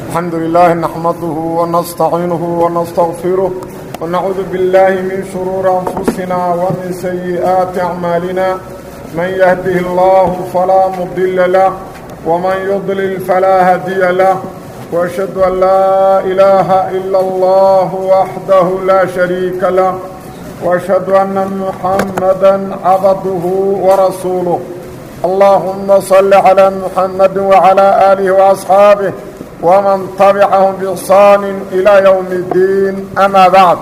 الحمد لله نحمده ونستعينه ونستغفره ونعوذ بالله من شرور أنفسنا ومن سيئات أعمالنا من يهده الله فلا مضل له ومن يضلل فلا هدي له وأشهد أن لا إله إلا الله وحده لا شريك له وأشهد أن محمدا عبده ورسوله اللهم صل على محمد وعلى آله وأصحابه ومن تبعهم بإحسان إلى يوم الدين أما بعد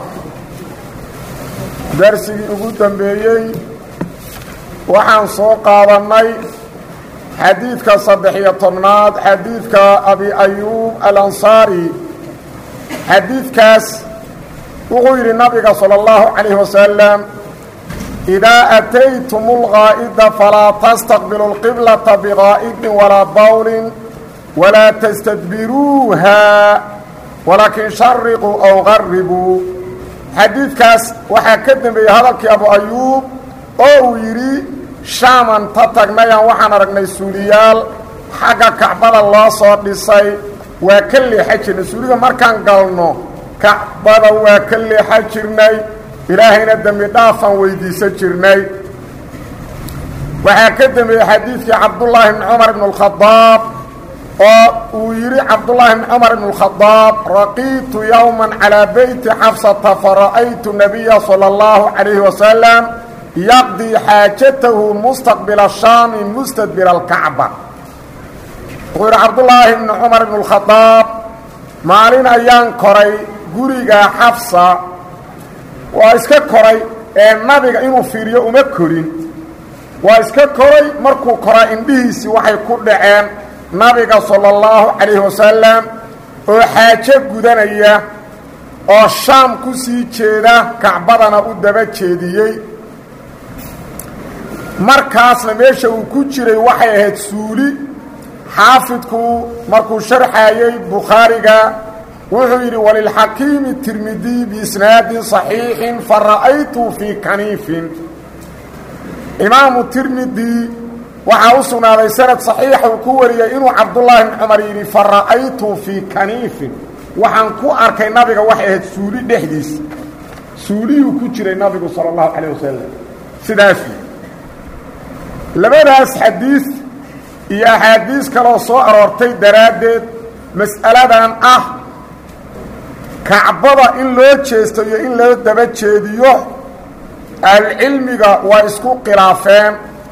درسigii ugu dambeeyey waxaan soo qaadannay xadiidka saddex-iyo tobnaad xadiidka abi ayuub alansaari xadiidkaas wuxuu yidhi nabiga salى اllahu calayh wasalam idaa ataytum اlgaa'ida falaa tastaqbilu اlqiblata bigaa'idin walaa bawlin walaa tastadbiruuha walaakin shariquu aw qaribuu xadiidkaas waxaa ka dembeeyey hadalkii abu ayuub oo uu yidhi shaaman ta tagnayaan waxaan aragnay suuliyaal xagga kacbada loo soo dhisay waa ka leexa jirnay suuliga markaan galno kacbada waa ka leexa jirnay ilaahayna dembi dhaafaan weydiisan jirnay waxaa ka dembeeyey xadiidkii cabdullaahi bni cumar ibn اlkhadaab oo uu yidhi cabdullaahi bni cumar ibn اlkhadaab raqiitu yowma calىa beyti xafsata fara'aytu nabiya salى اllahu calayhi wasalam yaqdii xaajatahu mustaqbila shaami mustadbira alkacba wuxuu yidhi cabdullaahi bni cumar ibn اlkhadaab maalin ayaan koray guriga xafsa waa iska koray ee nabiga inuu fiiriyo uma korin waa iska koray markuu koraa indhihiisii waxay ku dhaceen nabiga sala اllahu calayhi wasalam oo xaajo gudanaya oo shaam ku sii jeeda kacbadana u daba jeediyey markaasna meesha uu ku jiray waxay ahayd suuli xaafidku markuu sharxayey bukhaariga wuxuu yidhi walilxakiimi tirmidiy biisnaadin صaxiixin fara'aytu fii kaniifin imaamu tirmidi waxaa u sugnaaday sanad صaxiixa uu ku wariyey inuu cabdullaahi bn cumar yidhi fara'aytu fii kaniifin waxaan ku arkay nabiga waxay ahayd suuli dhexdiisa suuliyuu ku jiray nabigu salى اllahu calayه wasalam sidaasu labadaas xadiid iyo axaadiis kaloo soo aroortay daraaddeed mas'aladan ah kacbada in loo jeesto iyo in loo daba jeediyo ahlucilmiga waa isku khilaafeen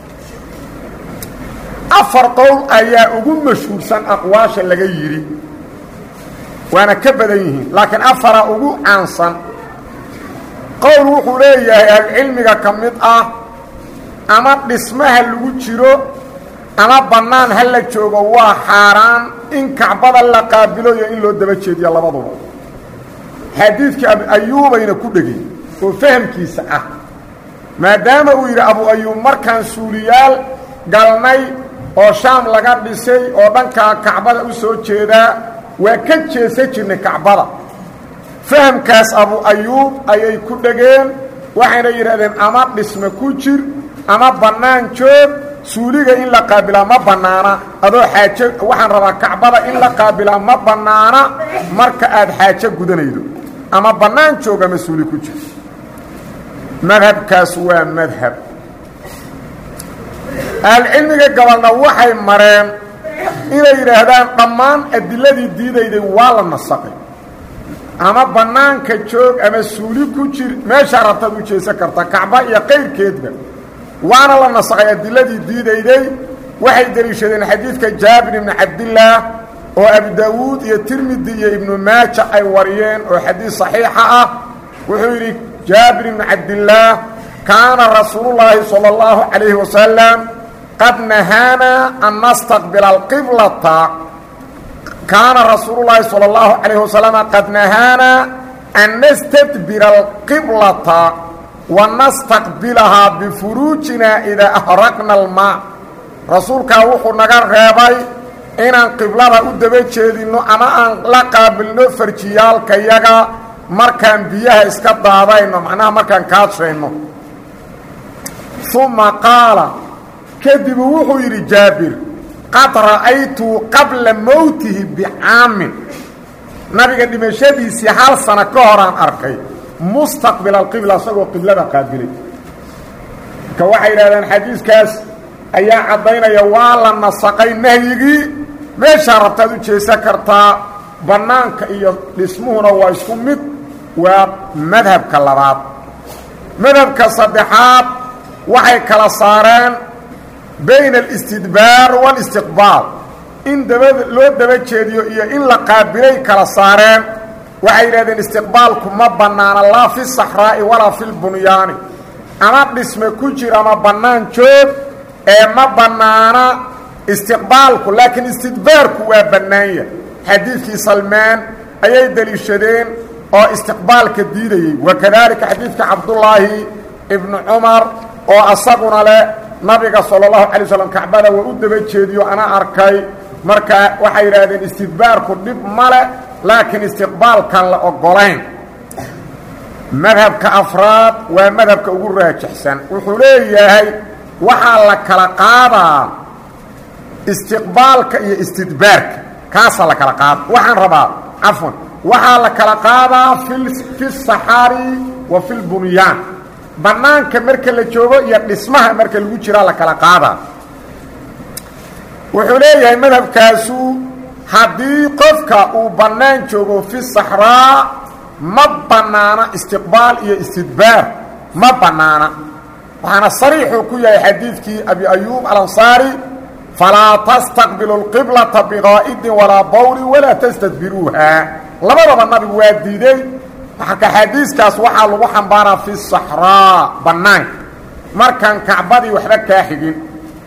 afar qowl ayaa ugu mashhuursan aqwaasha laga yidhi waana ka badan yihiin laakiin afara ugu caansan qowl wuxuu leeyahay ahlucilmiga ka mid ah ama dhismaha lagu jiro ama bannaan ha la joogo waa xaaraan in kacbada la qaabilo iyo in loo daba jeediyo labaduba xadiidkii abu ayuubayna ku dhegay oo fahamkiisa ah maadaama uu yidhi abu ayuub markaan suuliyaal galnay oo shaam laga dhisay oo dhankaa kacbada u soo jeedaa waa ka jeesan jirnay kacbada fahamkaas abu ayuub ayay ku dhegeen waxayna yidhahdeen ama dhisme ku jir ama bannaan joog suuliga in la qaabilaa ma bannaana adoo xaajo waxaan rabaa kacbada in la qaabilaa ma bannaana marka aad xaajo gudanaydo ama bannaan joog ama suuli ku jir madhabkaas waa madhab ahlucilmiga gabalna waxay mareen inay yidhaahdaan dhammaan adiladii diidayday waa la nasaqay ama bannaanka joog ama suuli ku jir meeshaa rabtaad u jeesan karta kacba iyo qayrkeedba waana la nasaqay adiladii diidayday waxay deliishadeen xadiidka jaabir ibni cabdillaah oo abu daawuud iyo tirmidi iyo ibnu maaja ay wariyeen oo xadiid saxiixa ah wuxuu yidhi jaabir ibni cabdillaah kaana rasuulullaahi sala allahu calayhi wasalam qad nahaanaa an nastaqbila alqiblata kaana rasuulullaahi sala allahu calayhi wasalam qad nahaanaa an nastadbira alqiblata wanastaqbilahaa bifuruujina idaa ahraqna almaa rasuulkaa wuxuu naga reebay inaan qiblada u daba jeedinno ama aan la qaabilno farjiyaalkayaga markaan biyaha iska daadayno macnaha markaan kaadshayno uma qaala kadibu wuxuu yidhi jaabir qad ra'aytu qabla mowtihi bicaamin nabiga dhimashadiisii hal sano ka horaan arkay mustaqbil alqibla isagoo qiblada qaabilay marka waxay yidhahdeen xadiiskaas ayaa caddaynaya waa la nasaqay nahyigii meeshaa rabtaad u jeesan kartaa bannaanka iyo dhismuhuna waa isku mid waa madhabka labaad madhabka saddexaad waxay kala saareen bayna alistidbaar waalistiqbaal in dabada loo daba jeediyo iyo in la qaabilay kala saareen waxay yidhahdeen istiqbaalku ma bannaana laa fi saxraa'i walaa fi lbunyaani ama dhisme ku jir ama bannaan joog ee ma bannaana istiqbaalku laakiin istidbaarku waa bannaanya xadiidkii salmaan ayay deliishadeen oo istiqbaalka diidayey wakadaalika xadiidka cabdullaahi ibnu cumar oo asaguna leh nabiga sala allahu calay slam kacbada waa u daba jeediyo ana arkay marka waxay yidhaahdeen istidbaarku dhib ma leh laakiin istiqbaalkan la ogolayn madhabka afraad waa madhabka ugu raajixsan wuxuu leeyahay waxaa la kala qaadaa istiqbaalka iyo istidbaarka kaasaa la kala qaada waxaan rabaa cafwan waxaa la kala qaadaa fi saxaari wa fi lbunyaan bannaanka marka la joogo iyo dhismaha marka lagu jiraa la kala qaadaa wuxuu leeyahay madhabkaasu haddii qofka uu bannaan joogo fi saxraa ma bannaana istiqbaal iyo istidbaar ma bannaana waxaana sariixuu ku yahay xadiidkii abi ayuub alansaari falaa tastaqbilu اlqiblata biqaa'idin walaa bawlin walaa tastadbiruuha labadaba nabigu waa diiday marka xadiiskaas waxaa lagu xambaaraa fi saxraa bannaanka markaan kacbadii waxba kaa xigin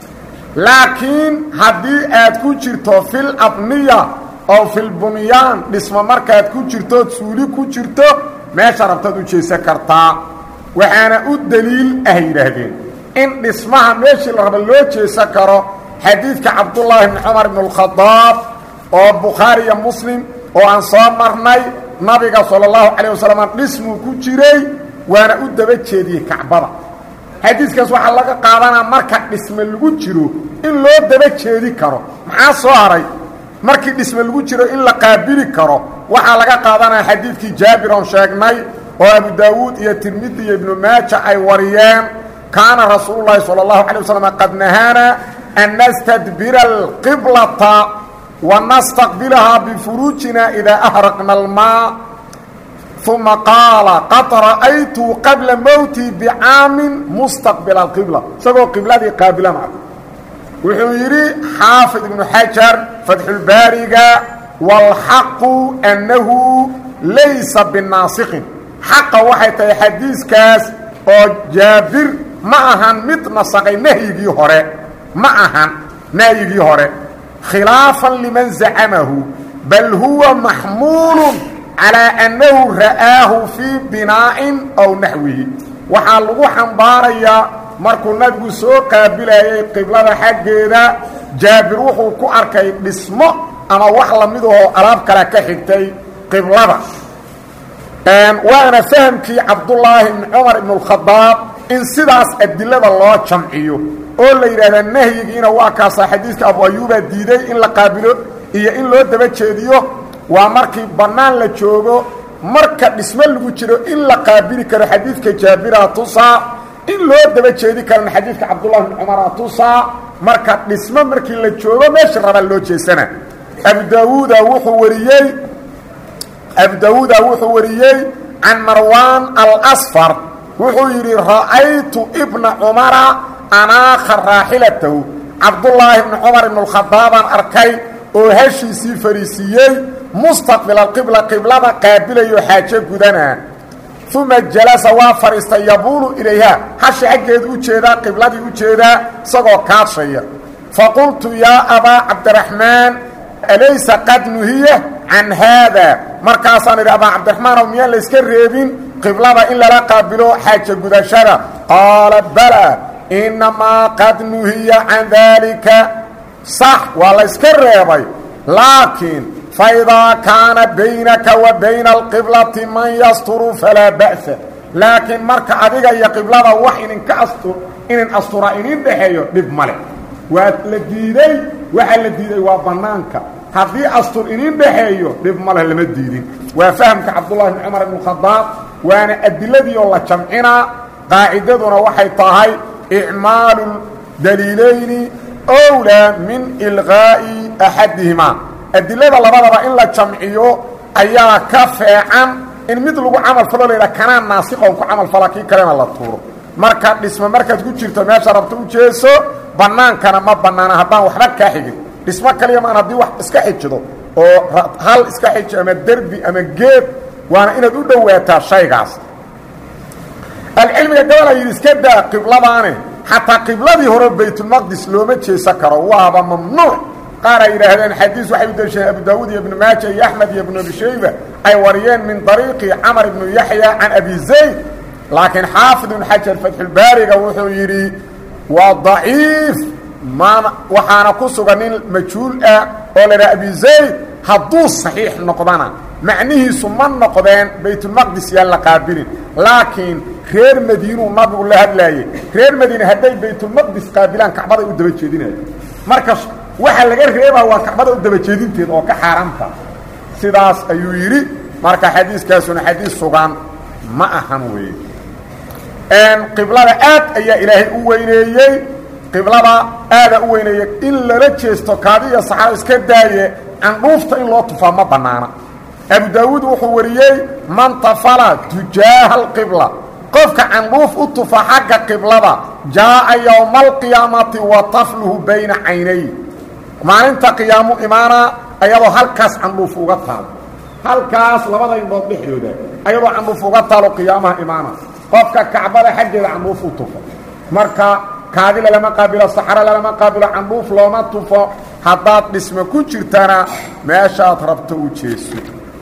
laakiin haddii aad ku jirto fil abniya oo filbunyaan dhismo markaad ku jirtood suuli ku jirto meesha rabtaad u jeesan kartaa waxaana u deliil ah yidhaahdeen in dhismaha meeshii la raba loo jeesan karo xadiidka cabdullaahi bni cumar ibn اlkhadaab oo bukhaari iyo muslim oo aan soo marnay nabiga sala اllahu calayh wasalam dhismuu ku jiray waana u daba jeediyey kacbada xadiiskaas waxaa laga qaadanaa marka dhisme lagu jiro in loo daba jeedi karo maxaa soo haray markii dhisme lagu jiro in la qaabili karo waxaa laga qaadanaya xadiidkii jaabir oon sheegnay oo abu daawuud iyo tirmidi iyo ibnu maaja ay wariyeen kaana rasuulu llaahi sala allahu calay wasalam qad nahaana an nastadbira alqiblata wa nastaqbilahaa bifuruujina idaa ahraqna almaa uma qaala qad ra'aytu qabla mowtii bicaamin mustaqbila alqibla isagoo qibladii qaabilana wuxuu yidhi xaafid ibnu xajar fatxulbaariga wاlxaqu annahu laysa binaasiqin xaqa waxay tahay xadiiskaas oo jaabir ma ahan mid nasaqay nahyigii hore ma ahan nahyigii hore khilaafan liman zacamahu bal huwa maxmuulu calىa annahu ra'aahu fii binaa'in aw naxwihi waxaa lagu xambaarayaa markuu nabigu soo qaabilayay qiblada xaggeeda jaabir wuxuu ku arkay dhismo ama wax lamidahoo alaab kale ka xigtay qiblada waana fahamkii cabdullaahi ibni cumar ibn اlkhadaab in sidaas adilada loo jamciyo oo la yidhaahdaa nahyigiina waa kaasaa xadiiska abu ayuubaa diiday in la qaabilo iyo in loo daba jeediyo waa markii bannaan la joogo marka dhismo lagu jiro in la qaabili karo xadiidka jaabira tusaa in loo daba jeedi karana xadiidka cabdullahi bn cumara tusaa marka dhismo markii la joogo meesha rabaa loo jeesana abu daawuuda wuxuu wariyey abu daawuuda wuxuu wariyey can marwaan alasfar wuxuu yidhi ra'aytu ibna cumara anaakha raaxilatahu cabdullaahi bni cumar ibn اlkhadaabaan arkay oo heshiisii fariisiiyey mustaqbil alqibla qiblada qaabilayo xaajo gudanaa uma jalasa waa fadhiistay yabuulu ilayha hashi xaggeedu u jeedaa qibladii u jeedaa isagoo kaadshaya faqultu yaa abaa cabdiraxmaan alaysa qad nuhiya can haada markaasaan idhi abaa cabdiraxmaanow miyaan layska reebin qiblada in lala qaabilo xaajo gudashada qaala bala innamaa qad nuhiya can daalika sax waa layska reebay laakiin faidaa kaana baynaka wa bayna alqiblati man yasturu falaa ba'sa laakiin marka adiga iyo qiblada wax idinka astur inin astura inin dhexeeyo dhib male waa la diiday waxaa la diiday waa bannaanka haddii astur inin dhexeeyo dhib maleh lama diidin waa fahamka cabdullahi bn cumar ibn khadaab waana adiladii oo la jamcinaa qaacidaduna waxay tahay icmaalu daliilayni owlaa min ilqaa'i axadihimaa adilada labadaba in la jamciyo ayaa ka feecan in mid lagu camal falo la yidhaha kanaa naasiqoon ku camal fala kii kalena la tuuro marka dhismo markaad ku jirto meesha rabto u jeeso bannaankana ma bannaana haddaan waxba kaa xigin dhismo kaliya maan haddii wax iska xijido oo hal iska xiji ama derbi ama geed waana inaad u dhowaataa shaygaas alcilmiga gabalaa yidhi iska daa qibladaane xataa qibladii hore baytulmaqdis looma jeesan karo waaba mamnuuc qaar ay yidhaahdeen xadiis waxay u daliishadeen abu daawuud iyo ibnu maaja iyo axmed iyo ibnu abi shayba ay wariyeen min dariiqi camar ibnu yaxya can abi zayd laakiin xaafid ibnu xajar fatxulbaariga wuxuu yidhi waa daciif maan waxaana ku sugan nin majhuul ah oo la idhaha abi zayd hadduu saxiix noqdana macnihiisu ma noqdeen baytulmaqdis yaan la qaabilin laakiin reer madiinuu nabigu la hadlaayey reer madiine hadday baytulmaqdis qaabilaan kacbaday u daba jeedinayo marka waxaa laga reebaa waa kacbada u daba jeedinteed oo ka xaaraamta sidaas ayuu yidhi marka xadiiskaasuna xadiis sugan ma ahan weeye qiblada aad ayaa ilaahay u weyneeyey qiblada aadaa u weyneeyey in lala jeesto kaadiya saxaabo iska daaye candhuufta in loo tufaa ma bannaana abu daawuud wuxuu wariyey man tafala tujaaha alqibla qofka candhuuf u tufa xagga qiblada jaa'a yowma alqiyaamati wa tafluhu bayna caynay maalinta qiyaamu imaana ayadoo halkaas candhuuf uga taalo halkaas labada indhood dhexdooda ayadoo candhuuf uga taalo qiyaamaha imaana qofka kacbada xaggeeda candhuuf u tufo marka kaadi lalama qaabilo saxaro lalama qaabilo candhuuf looma tufo haddaad dhismo ku jirtana meeshaad rabto u jeeso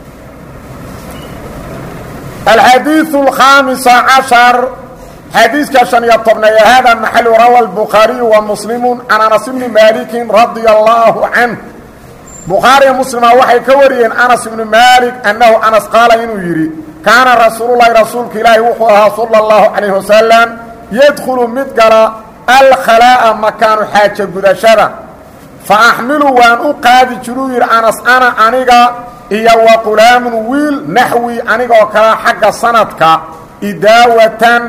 الحديث الخامس عشر حديث كشن يطبنا هذا محل روى البخاري ومسلم عن أنس بن مالك رضي الله عنه بخاري ومسلم وحي كوريين أنس بن مالك أنه أنس قال إنه يري كان رسول الله رسولك إلهي وحوها صلى الله عليه وسلم يدخل مدقل الخلاء مكان حاجة قدشرة فأحملوا وأن أقادي جروير أنس أنا أنيقا iyo wa qulaamun wiil naxwi anigoo kala xagga sanadka idaawatan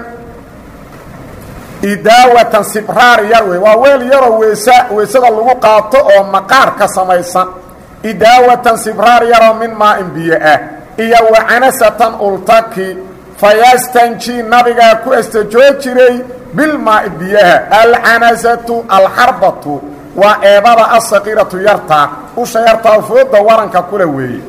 idaawatan sibraar yar wey waa weel yaroo weesa weysada lagu qaato oo maqaar ka samaysan idaawatan sibraar yaroo min maa-in biyo ah iyo wa canasatan ultaki fayastanji nabigaa ku astajoo jiray bilmaai biyaha alcanasatu alxarbatu waa eebada asaqiiratu yarta usha yartaa fooda waranka kula weeye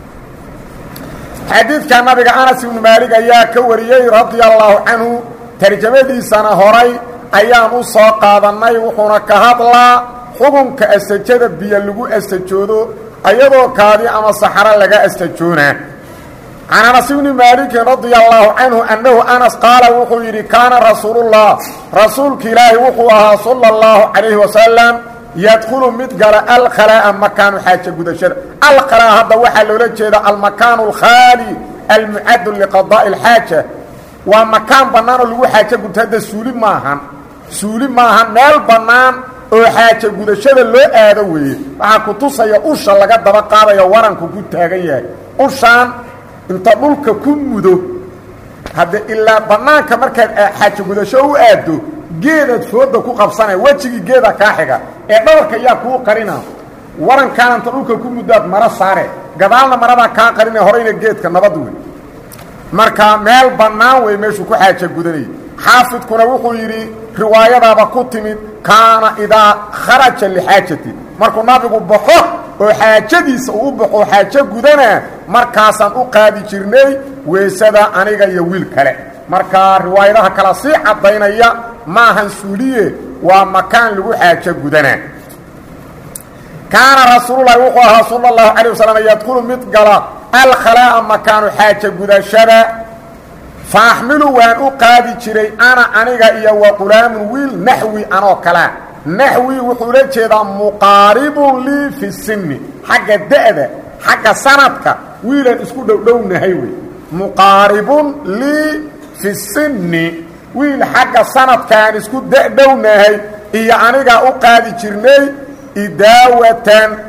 xadiidka nabiga anas ibnu maalig ayaa ka wariyey radia allaahu canhu tarjamadiisana horay ayaan u soo qaadannay wuxuuna ka hadlaa xukunka astajada biyo lagu astajoodo ayadoo kaadi ama saxaro laga astajoonaa can anas ibni maalikin radia allaahu canhu annahu anas qaala wuxuu yidhi kaana rasuulullah rasuulka ilaahi wuxuu ahaa sala allahu calayhi wasalam yadkhulu mid gala alkhalaa'a makaanu xaaja gudashada alkhalaa hadda waxaa loola jeeda almakaanu alkhaali almucaddu liqadaa'i alxaaja waa makaan bannaan oo lagu xaajo gudto hadda suuli maahan suuli maahan meel bannaan oo xaaja gudashada loo aado weeye waxaa ku tusaya usha laga daba qaadayo waranku ku taagan yahay ushaan inta dhulka ku mudo hadde ilaa bannaanka markaad xaajo gudasho u aaddo geedaad fooda ku qabsanaya wejigii geeda kaa xiga ee dhabarka yaa kuu qarina warankaana inta dhulka ku muddaad maro saare gadaalna maradaa kaa qarina horeyna geedka nabad wey marka meel bannaan wey meeshuu ku xaaja gudanayay xaafidkuna wuxuu yidhi riwaayadaaba ku timid kaana idaa kharaja lixaajati markuu nabigu baxo oo xaajadiisa uu u baxo xaajo gudanaa markaasaan u qaadi jirnay weysada aniga iyo wiil kale marka riwaayadaha kala sii caddaynaya maahan suuliye waa makaan lagu xaajo gudanaa kaana rasuululahi wuxuu ahaa sala allahu calay wasalam yadkhulu mid gala alkhalaa'a makaanu xaaja gudashada fa axmilu waan u qaadi jiray ana aniga iyo wa qulaamun wiil naxwi anoo kalea naxwi wuxuu la jeedaa muqaaribun lii fi sinni xagga da'da xagga sanadka wiilaan isku dhowdhownahay wey muqaaribun lii fi sinni wiil xagga sanadkaan isku dadhownahay iyo anigaa u qaadi jirnay idaawatan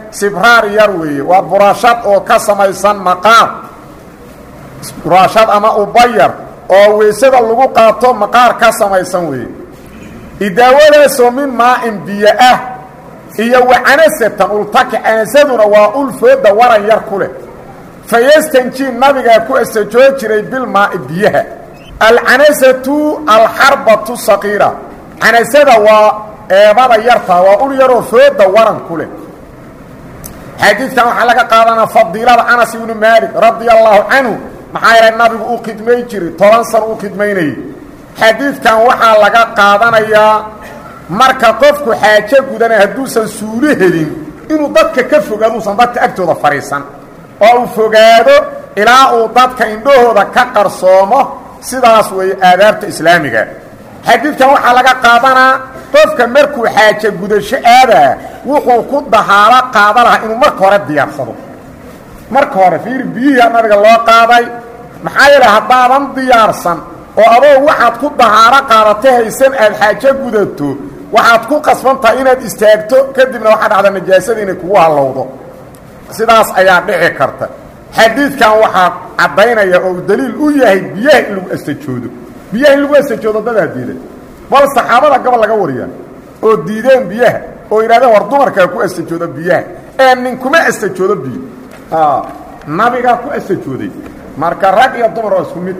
sibraar yar weeye waa buraashad oo ka samaysan maqaar buraashad ama ubayar oo weysada lagu qaato maqaar ka samaysan weeye idaawadaasoo min maa-in biyo ah iyo wacanasatan ultaki canasaduna waa ul fooda waran yar ku leh fayastanjii nabigaa ku astajoo jiray bilmaai biyaha alcanasatu alxarbatu saqiira canasada waa eebada yartaa waa ul yaroo fooda waran ku leh xadiidkan waxaa laga qaadanaa fadiilada anas ibnu maalik radia allaahu canhu maxaa yeelay nabigu uu khidmayn jiray toban san uu khidmaynayay xadiidkan waxaa laga qaadanayaa marka qofku xaajo gudanay hadduusan suulo helin inuu dadka ka fogaado uusan dadka agtooda fadhiisan oo uu fogaado ilaa uu dadka indhahooda ka qarsoomo sidaas weeye aadaabta islaamiga xadiidkan waxaa laga qaadanaa qofka markuu xaajo gudasho aadaa wuxuu ku dahaalo qaada lahaa inuu marka hore diyaarsado marka hore fiiri biyihii nabiga loo qaaday maxaa yeele haddaadan diyaarsan oo adoo waxaad ku dahaaro qaadato haysan aad xaajo gudato waxaad ku qasban tahay inaad istaagto kadibna waxaa dhacda najaasada inay kugu hallowdo sidaas ayaa dhici karta xadiidkan waxaa caddaynaya oo uu daliil u yahay biyaha in lagu astajoodo biyaha in lagu astajoodo dadaa diiday bal saxaabada gobol laga wariyaa oo diideen biyaha oo yidhahdeen war dumarkaa ku astajoodo biyaha ee ninkuma astajoodo biyo nabigaa ku astajooday marka rag iyo dumar oo isku mid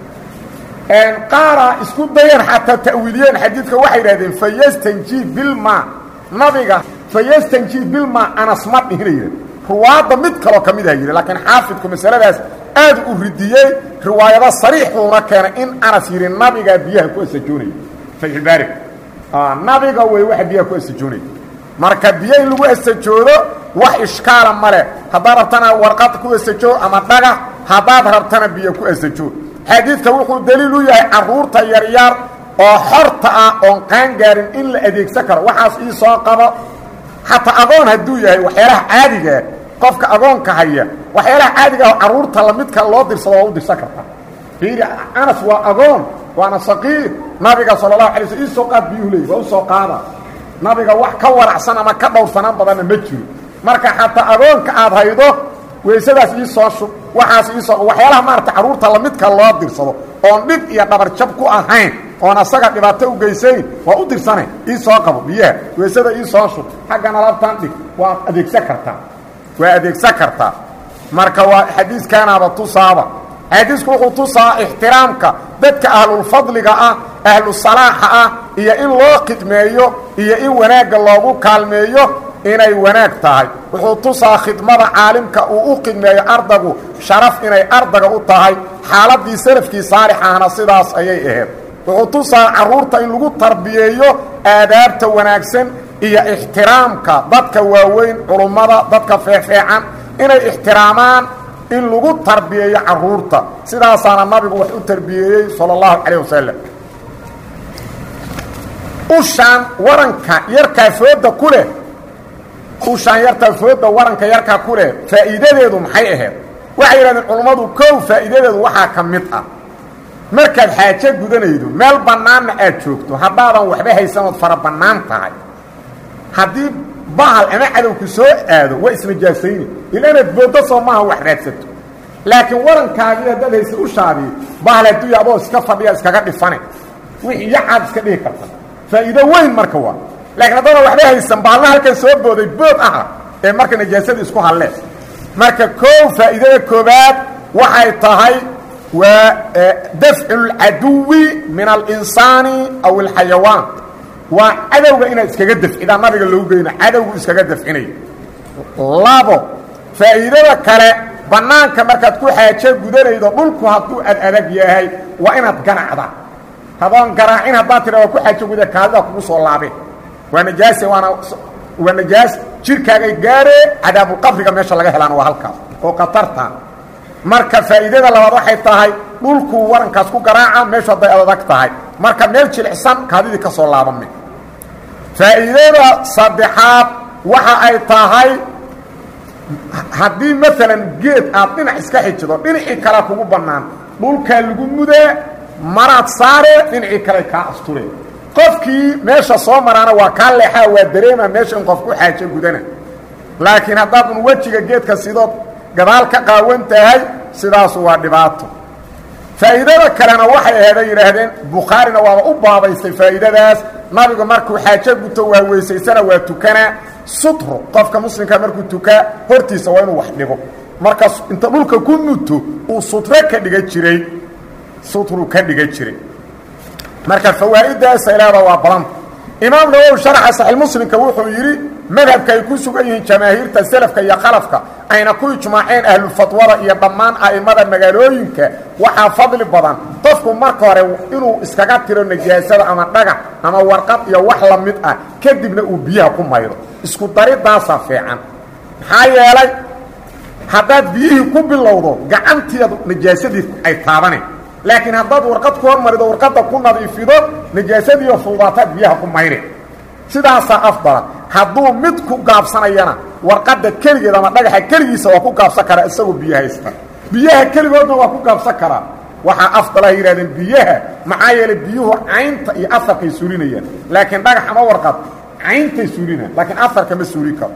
qaaraa isku dayeen xataa ta'wiiliyeen xadiidka waxay yidhahdeen fayastanjii bilma nabiga fayastanjii bilma anas ma dhihina yidhah ruwaadda mid kaloo ka mid aha yidhi laakiin xaafidku masaladaas aad u ridiyey riwaayado sariixuuna keenay in anas yidhi nabigaa biyaha ku astajoonaya fatxulbaari nabiga wey waxa biyaha ku astajoonaya marka biyo in lagu astajoodo wax ishkaala ma leh haddaad rabtana warqad ku astajoo ama dhagax haddaad rabtana biyo ku astajoo xadiidka wuxuu daliil u yahay carruurta yaryar oo xorta ah oon qaangaarin in la adeegsan karo waxaas ii soo qabo xataa agoon hadduu yahay waxyaalaha caadigaa qofka agoonka haya waxyaalaha caadiga ah carruurta lamidka loo dirsado waa u dirsan karta fiiri anas waa agoon waana saqiir nabiga sala allahu alay sl ii soo qaad biyuhu leey waa u soo qaada nabiga wax ka waracsan ama ka dhowrsanaan badanna ma jiro marka xataa agoonka aad haydo weysadaas ii soo shub waxaas iisoo waxyaalaha maarata carruurta lamidka loo dirsado oon dhib iyo dhabarjab ku ahayn oon asaga dhibaato u geysayn waa u dirsane ii soo qabo biyaha weysada ii soo shub xaggan alaabtaan dhig waa adeegsan kartaa waa adeegsan kartaa marka waa xadiiskaanaaba tusaaba xadiisku wuxuu tusaa ixtiraamka dadka ahlulfadliga ah ahlusalaaxa ah iyo in loo khidmeeyo iyo in wanaagga loogu kaalmeeyo inay wanaag tahay wuxuu tusaa khidmada caalimka uu u khidmeeyo ardagu sharaf inay ardaga u tahay xaaladii salafkii saalixahna sidaas ayay ahayd wuxuu tusaa carruurta in lagu tarbiyeeyo aadaabta wanaagsan iyo ixtiraamka dadka waaweyn culummada dadka feefeecan inay ixtiraamaan in lagu tarbiyeeyo carruurta sidaasaana nabigu wax u tarbiyeeyey sala allahu calayh wasalam ushaan waranka yarkaa fooda ku leh ushaan yartaa fooda waranka yarkaa ku leh faa'iidadeedu maxay ahayd waxay yidhahdeen culummadu kow faa'iidadeedu waxaa ka mid ah markaad xaajo gudanaydo meel bannaanna aad joogto haddaadan waxba haysanood fara bannaan tahay haddii bahal ama cadowku soo aado waa isnajaasayni ila inaad booddo soo maaha wax raadsato laakiin warankaagii haddaad haysa ushaadii bahal adduunya adoo iska fadhiya iskaga dhifane wixii yacaad iska dhihi karta faa'iido weyn marka waa laakiin haddana waxba haysan baalna halkan soo booday bood aha ee marka najaasadii isku halleen marka koow faa'iidada koobaad waxay tahay waa dafcu اlcaduwi min alinsaani aw اlxayawaan waa cadowga inaad iskaga dafcidaan nabiga loogu geyno cadowgu iskaga dafcinayo labo faa'iidada kale bannaanka markaad ku xaajo gudanaydo dhulku hadduu ad adag yahay waa inaad ganacda hadoon garaacin haddaad tira waa ku xaajo guda kaadida kugu soo laabeen waa najaase waana waa najaas jirkaagay gaaree cadaabulqabriga meesha laga helaana waa halkaas oo khatarta marka faa'iidada labaad waxay tahay dhulkuu warankaas ku garaaca meeshu hadday adag tahay marka meel jilicsan kaadidii ka soo laabame faa'iidada saddexaad waxa ay tahay haddii maalan geed aad dhinac iska xijido dhinacii kalea kugu bannaan dhulkaa lagu mudaa maraad saare dhinacii kale kaa asture qofkii meesha soo maraana waa kaa leexaa waa dareema meesha in qof ku xaajo gudana laakiin haddaadun wejiga geedka sidood gadaal ka qaawan tahay sidaasu waa dhibaato faa'iidada kalena waxay aheeday yidhaahdeen bukhaarina waaba u baabaystay faa'iidadaas nabigu markuu xaajo guto waa weysaysana waa tukanaa sutro qofka muslimka markuu tukaa hortiisa waa inuu wax dhigo markaas inta dhulka ku nuto uu sutro ka dhiga jiray sutru ka dhiga jiray marka fawaa'idaasay leeda waa badanta imaam nawowi sharaxa saxiixmuslimka wuxuu yidhi madhabka ay ku sugan yihiin jamaahiirta selafka iyo khalafka ayna ku ijmaaceen ahlufatwada iyo dhammaan a'immada magaalooyinka waxaa fadli badan qofku marka hore inuu iskaga tiro najaasada ama dhagax ama warqad iyo wax la mid ah kadibna uu biyaha ku maydo isku daridaasaa fiican maxaa yeelay haddaad biyihii ku bilowdo gacanteedu najaasadii ay taabaneen laakiin haddaad warqad ku hormarido warqadda ku nadiifido najaasadiiyo fuudaataad biyaha ku mayre sidaasaa afdala hadduu mid ku gaabsanayana warqadda keligeed ama dhagaxa keligiisa waa ku gaabsan karaa isagoo biyo haysta biyaha keligoodna waa ku gaabsan karaa waxaa afdalaha yidhahdeen biyaha maxaa yeelay biyuhu caynta iyo afarkay suulinayaan laakiin dhagax ama warqad cayntay suulinaan laakiin afarka ma suulin karo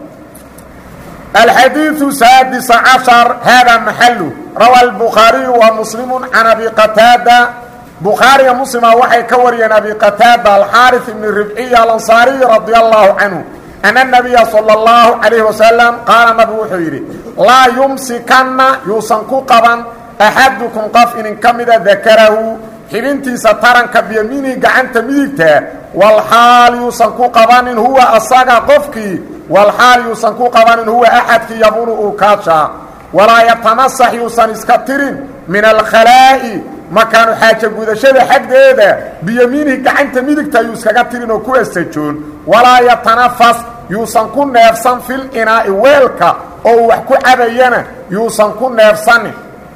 الحديث سادس عشر هذا محله روى البخاري ومسلم عن أبي قتادة بخاري مسلم وحي كوري أبي قتادة الحارث بن الربعي الأنصاري رضي الله عنه أن النبي صلى الله عليه وسلم قال نبي وحيري لا يمسكن يوسنكو قبا أحدكم قف إن كمد ذكره xibintiisa taranka biyamiinihi gacanta midigta walxaal yuusan ku qabanin huwa asaga qofkii walxaal yuusan ku qabanin huwa axadkii yabunu uu kaashaa walaa yatamasax yuusan iska tirin min alkhalaa'i makaanu xaaja gudashada xaggeeda biyamiinihi gacanta midigta yuu iskaga tirin oo ku asajoon walaa yatanafas yuusan ku neefsan fil inaa'i weelka oo uu wax ku cabayana yuusan ku neefsanin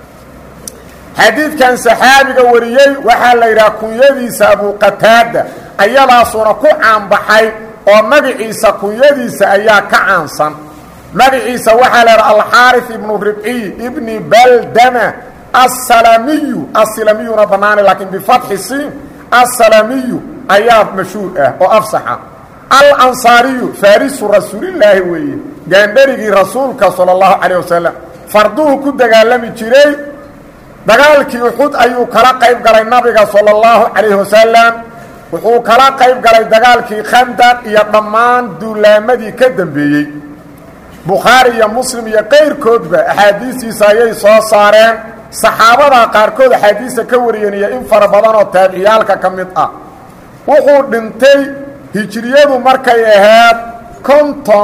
xadiidkan saxaabiga wariyey waxaa la yidhaha kunyadiisa abuqataada ayadaasuna ku caanbaxay oo magaciisa kunyadiisa ayaa ka caansan magaciisa waxaa la yidhaha alxaari ibnu ribciy ibni baldama assalamiyu assalamiyuna bannaana laakiin bifatxi siin assalamiyu ayaa mashhuur ah oo afsaxa alansaariyu faarisu rasuulillaahi weeye gaandharigii rasuulka sala allahu calayh wasalam farduhu ku dagaalami jiray dagaalkii uxud ayuu kala qayb galay nabiga sala allahu calayhi wasalam wuxuu kala qayb galay dagaalkii khandaq iyo dhammaan duulaamadii ka dambeeyey bukhaari iyo muslim iyo qayrkoodba axaadiistiisa ayay soo saareen saxaabada qaarkood axaadiista ka wariyeen iyo in fara badan oo taabiciyaalka ka mid ah wuxuu dhintay hijiriyadu markay ahayd konton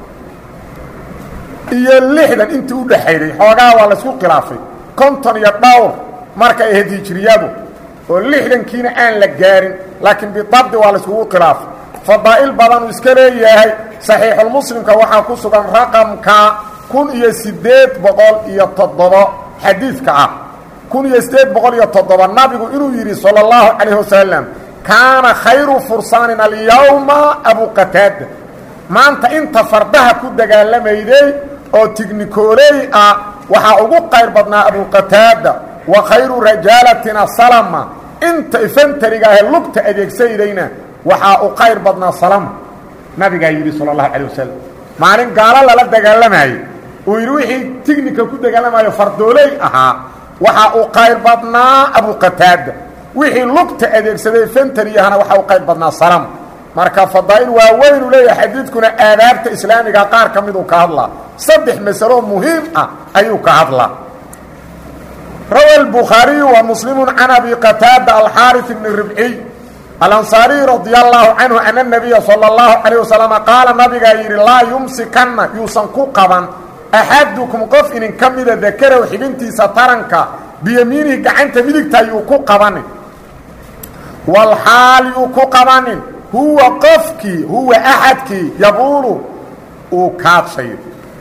iyo lixdan intii u dhexayday xoogaa waa laysku khilaafay konton iyo dhowr markay ahayd hijiriyadu oo lixdankiina aan la gaarin laakiin bidabdi waa layskugu khilaafay fadaa'il badanuu iska leeyahay saxiixulmuslimka waxaa ku sugan raqamka kun iyo siddeed boqol iyo toddobo xadiidka ah kun iyo siddeed boqol iyo toddoba nabigu inuu yidhi sala allahu calayh wasalam kaana khayru fursaanin alyawma abuqataada maanta inta fardaha ku dagaalamayday oo tignikooley ah waxaa ugu qayr badnaa abuqataada wa khayru rajaalatina salama inta ifantariga ahee lugta adeegsaydayna waxaa u qayr badnaa salama nabigaa yidhi sala allahu calay wasalam maalin gaalo lala dagaalamaayey uu yidhi wixii tignika ku dagaalamayo fardooley ahaa waxaa u qayr badnaa abuqataada wixii lugta adeegsaday fantari ahna waxaa u qayr badnaa salama marka fadaa'il waaweynuu leeyahay xadiidkuna aadaabta islaamiga qaar ka miduu ka hadlaa saddex masalo muhiim ah ayuu ka hadlaa rawa الbukhaariyu wa muslimu can abi qataada alxaariث bni ribciy alansaariy radia allahu canhu ana الnabiya salى اllahu calayه wasalam qaala nabigaa yidhi laa yumsikanna yuusan ku qaban axadukum qof inin ka mida dakarow xibintiisa taranka biyamiinihi gacanta midigta yuu ku qabanin walxaal yuu ku qabanin huwa qofkii huwa axadkii yabuulu uu kaadshayo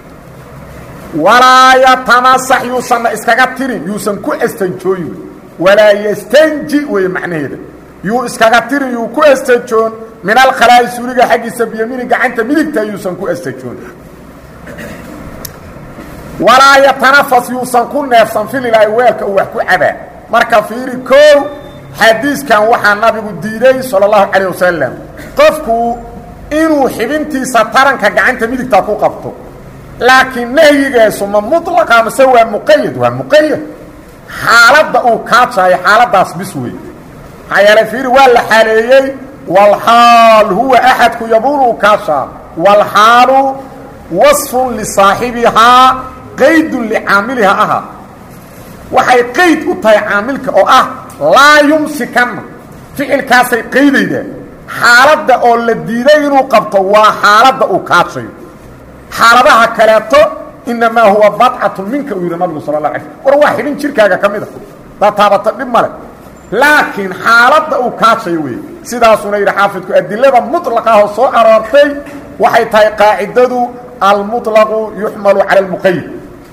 walaa yatamasax yuusanna iskaga tirin yuusan ku astanjooyin walaa yastanji weeye macnaheeda yuu iskaga tirin yuu ku astajoon min alkhalaa'i suuliga xaggiisa biyamiini gacanta midigta yuusan ku astajoon walaa yatanafas yuusan ku neefsan fililaahi weelka uu wax ku cabaa marka fiiri koow xadiiskan waxaa nabigu diiday sala allahu calayh wasalam qofku inuu xibintiisa taranka gacanta midigta ku qabto laakiin nahyigeesu ma mulaqa mase waa muqayad waa muqayad xaaladda uu kaajaayo xaaladaas bis wey maxaa yeelay fiiri waa la xaaleeyey walxaal huwa axadku yabuulu u kaashaa walxaalu wasfun lisaaxibihaa qaydun licaamilihaa aha waxay qayd u tahay caamilka oo ah laa yumsikanna ficilkaasay qaydaydaa xaaladda oo la diiday inuu qabto waa xaaladda uu kaajayo xaaladaha kaleeto inamaa huwa badcatu minka uu yidhi nabigu sala la ala war waa xibin jirkaaga ka mid a daad taabata dhib male laakiin xaaladda uu kaajayo wey sidaasuna yidhi xaafidku adilada muطlaqahoo soo aroortay waxay tahay qaacidadu almuطlaqu yuxmalu cala اlmuqayid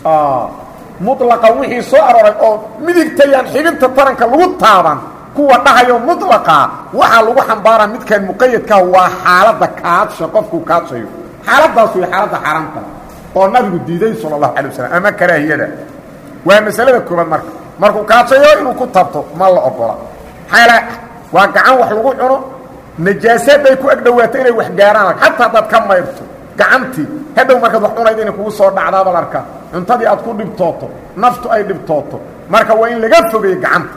mulaqa wixii soo arooray oo midigtayaan xibinta taranka lagu taaban kuwa dhahayo mulaqa waxaa lagu xambaaraa midkaan muqayadkaah waa xaaladda kaadsha qofkuu kaadsayo xaaladaas wey xaaladda xaaraamta oo nabigu diiday sala اlahu alay wasalam ama karaahiyada waa masalada koobaad marka markuu kaadsayo inuu ku tabto ma la ogola maxaa waa gacan wax lagu cuno najaasaad ay ku agdhowaato inay wax gaaraan xataa haddaad ka mayrto gacantii hadhow markaad wax cunayd inay kugu soo dhacdaabal arkaa cuntadii aad ku dhibtooto naftu ay dhibtooto marka waa in laga fogeeyo gacanta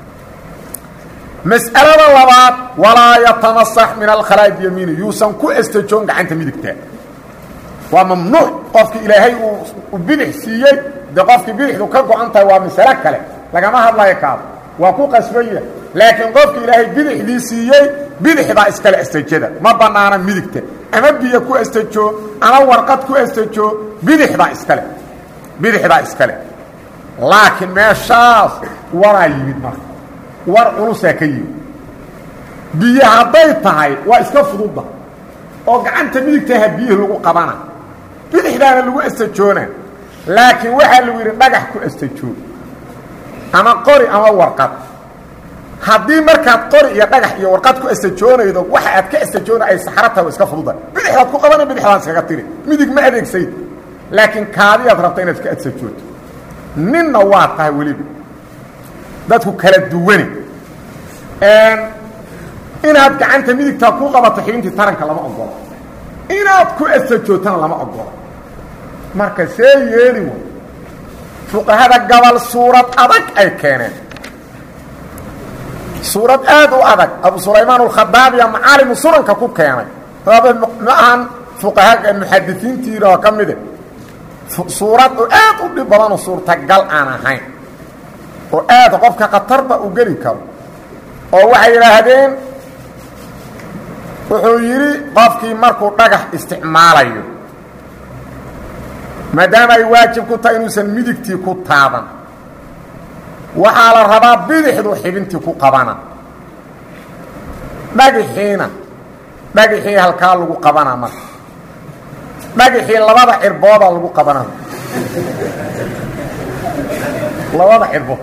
mas'alada labaad walaa yatamasax min alkhalaa'i biyamiini yuusan ku estajoon gacanta midigta waa mamnuuc qofkii ilaahay uu bidix siiyey dee qofkii bidixdu ka go-an tahay waa masalo kale lagama hadlayo kaado waa ku qasbanya laakiin qofkii ilaahay bidixdii siiyey bidixdaa iskale estajada ma bannaana midigta ama biyo ku estajoo ama warqad ku estajoo bidixdaa iskale bidixdaa iskale laakiin meeshaas waraa yimid marka war culusaa ka yimid biyo hadday tahay waa iska fududda oo gacanta midigtaha biyihii lagu qabana bidixdaana lagu estajoona laakiin waxaa lagu yidhi dhagax ku estajoo ama qori ama warqad haddii markaad qori iyo dhagax iyo warqad ku estajoonaydo waxa aad ka estajoona ay saxro tahay waa iska fududa bidixdaad ku qabana bidixdaad iskaga tiri midig ma adeegsayd laakiin kaadiyaad rabta inaad ka estajooto ninna waa tahay weliba dadku kala duwane inaad gacanta midigtaa ku qabato xibintii taranka lama ogolo inaad ku estajootana lama ogolo marka see yeeli way fuqahada gabal suurad adag ay keeneen suurad aad u adag abu sulaymaan alkhadaabiya macaalimu sunanka ku keenay ma ahan fuqaha muxadisiintiina oo ka mide suurad oo aad u dhib badanoo suurtagal aan ahayn oo aad qofka khatarba u geli karo oo waxay yidhaahdeen wuxuu yidhi qofkii markuu dhagax isticmaalayo maadaama ay waajib ku tahay inuusan midigtii ku taaban waxaa la rabaa bidixdu xibintii ku qabana dhagaxiina dhagaxii halkaa lagu qabanaa marka dhagaxii labada cirboodaa lagu qabana labada cirbood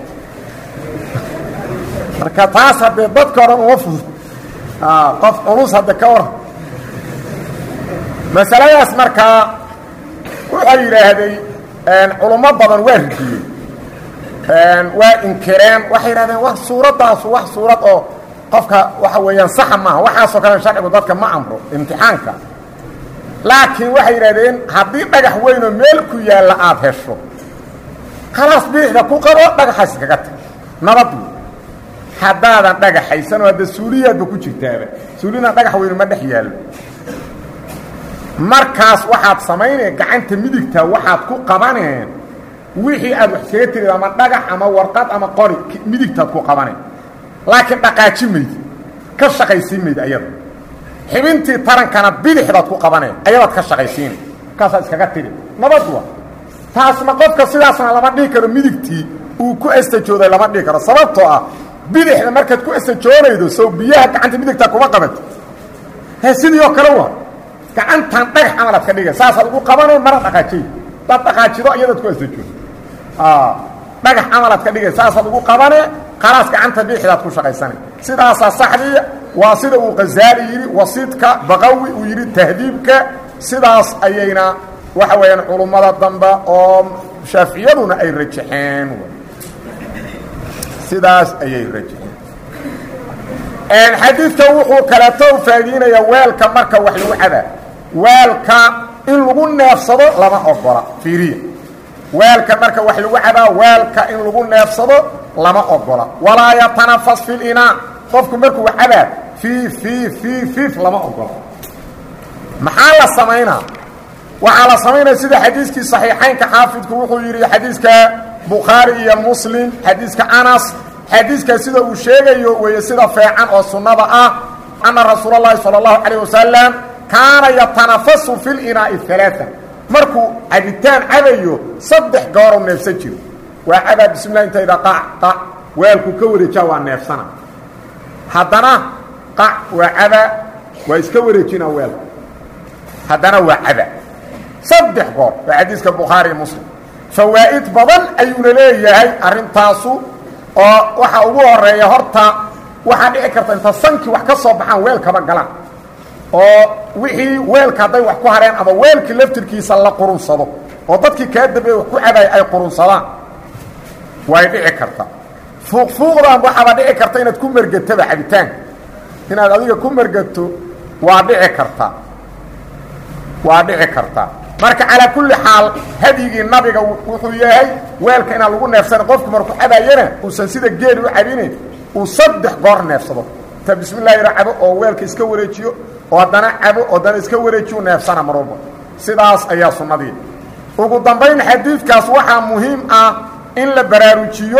marka taas haddee dadka odhan uma fudud qof culus hadde ka waran masaladaas markaa waxay yidhaahday culummo badan waa ridiyeen waa inkireen waxay yidhahdeen wa suuraddaasu wax suurad oo qofka waxa weeyaan saxa maaha waxaasoo kale sharcigu dadka ma amro imtixaanka laakiin waxay yidhahdeen haddii dhagax weynoo meel ku yaalla aada hesho khalaas bidixda ku qabo dhagaxaas kaga tag nabad wey haddaadan dhagaxaysanoo hadda suuliyaadba ku jirtaaba suulina dhagax weynu ma dhex yaallo markaas waxaad samaynaya gacanta midigta waxaad ku qabaneen wixii aad wax kaga tirid ama dhagax ama warqad ama qori midigtaad ku qabaneen laakiin dhaqaaji mayd ka shaqaysiin mayd ayada xibintii tarankana bidixdaad ku qabaneen ayadaad ka shaqaysiina markaasaad iskaga tiri nabad wa taasna qofka sidaasna lama dhihi karo midigtii uu ku estajooday lama dhihi karo sababtoo ah bidixda markaad ku estajoonaydo sow biyaha gacanta midigtaa kuma qabato he sidii oo kale waa gacantan dhagax camalaad ka dhiga saasaad ugu qabanay mara dhaqaajiy daad dhaqaajido iyadaad ku estajoodo dhagax camalaad ka dhigay saasaad ugu qabane khalaas gacanta bidixdaad ku shaqaysanay sidaasaa saxdii waa sida uu khazaali yidhi wasiidka baqawi uu yidhi tahdiibka sidaas ayayna waxa weeyaan culummada dambe oo shaaficiyaduna ay rajaxeen sidaas ayay rajaxeen xadiidka wuxuu kaleeto u faa'iideynayaa weelka marka wax lagu cabaa weelka in lagu neefsado lama ogola fiiriya weelka marka wax lagu cabaa weelka in lagu neefsado lama ogola walaa yatanafas fi linaa qofku markuu wax cabaa fii fii fii fiif lama ogola maxaa la samaynaa waxaa la samaynaya sida xadiiskii صaxiixaynka xaafidku wuxuu yidhi xadiiska bukhaari iyo muslim xadiiska anas xadiiskaa sida uu sheegayo weeye sida feecan oo sunnada ah ana rasuul اlahi salى الlahu عalيه wasalam kaana yatanafasu fi linaa'i ثalaaثa markuu cabitaan cabayo saddex gooruu neefsan jiro waa cabaa bismi lah intayda qac qac weelku ka wareejaa waa neefsana haddana qac waa cabaa waa iska wareejina weelka haddana waa cabaa saddex goor waa xadiiska bukhaari muslim fawaa'id badan ayuuna leeyahay arrintaasu oo waxa ugu horeeya horta waxaa dhici karta inta sankii wax ka soo baxaan weelkaba galaan oo wixii weelka hadday wax ku hareen ama weelkii laftirkiisa la qurunsado oo dadkii kaa dambeeye wax ku cabaaya ay qurunsadaan way dhici karta fuuqfuuqdan waxaaba dhici karta inaad ku mergataba cabitaanka inaad adiga ku mergato waa dhici karta waa dhici karta marka calaa kulli xaal hadyigii nabiga wuxuu yahay weelka inaan lagu neefsana qofku markuu cabaayana uusan sida geeli u cabinayn uu saddex goor neefsado ta bismi llahi ra cabo oo weelka iska wareejiyo oo haddana cabo oo haddana iska wareejiyo neefsana mar walba sidaas ayaa sunnadii ugu dambayn xadiidkaas waxaa muhiim ah in la baraarujiyo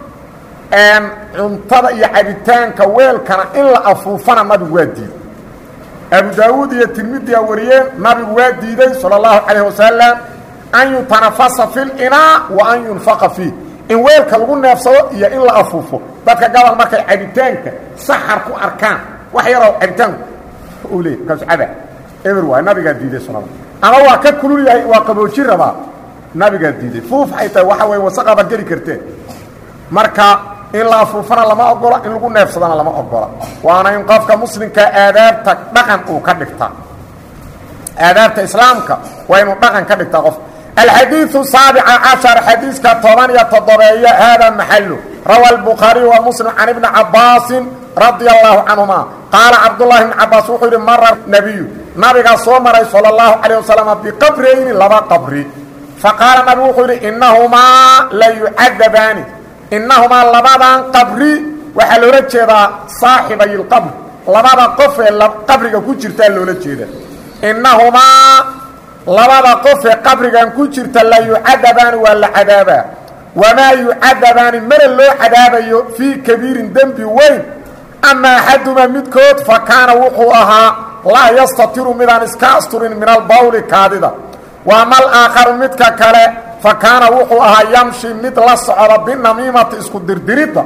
cuntada iyo cabitaanka weelkana in la afuufana nabigu waa diiday abu daawuud iyo tirmidiya wariyeen nabigu waa diiday salى اllahu calayh wasalam an yutanafasa fi linaa wa an yunfaqa fiih in weelka lagu neefsado iyo in la afuufo dadka gabal markay cabitaanka saxar ku arkaan wax yaroo cabitaanku u leey markaasu caba eber waay nabigaa diiday sunada ama waa ka kulul yahay waa qabooji rabaa nabigaa diiday fuuf ay tahay waxa wey wasaqaba geli karteen marka in la afuufana lama ogola in lagu neefsadana lama ogola waana in qofka muslimka aadaabta dhaqan uu ka dhigtaa aadaabta islaamka waa inuu dhaqan ka dhigtaa qof alxadiiثu saabica cashar xadiiska toban iyo toddobeeyo haada maxalu rawa الbukhaariي wa muslim can ibni cabaasin radia allahu canهuma qaala cabdullahi bn cabaas wuxuu yidhi mara nebiyu nabigaa soo maray salى اllahu calيه wasalam biqabrayni laba qabri faqaala nabigu wuxuu yidhi inahumaa la yucadabaani innahumaa labadan qabri waxaa loola jeedaa saaxibay اlqabr labada qof ee qabriga ku jirtaa loola jeeda innahumaa labada qof ee qabrigan ku jirta la yucadabaani waa la cadaabaa wamaa yucadabaani mana loo cadaabayo fii kabiirin dembi weyn ama axadumaa midkood fa kaana wuxuu ahaa laa yastatiru midaan iska asturin min albawli kaadida waama alaakharu midka kale fa kaana wuxuu ahaa yamshi mid la socda binamiimati isku dirdiridda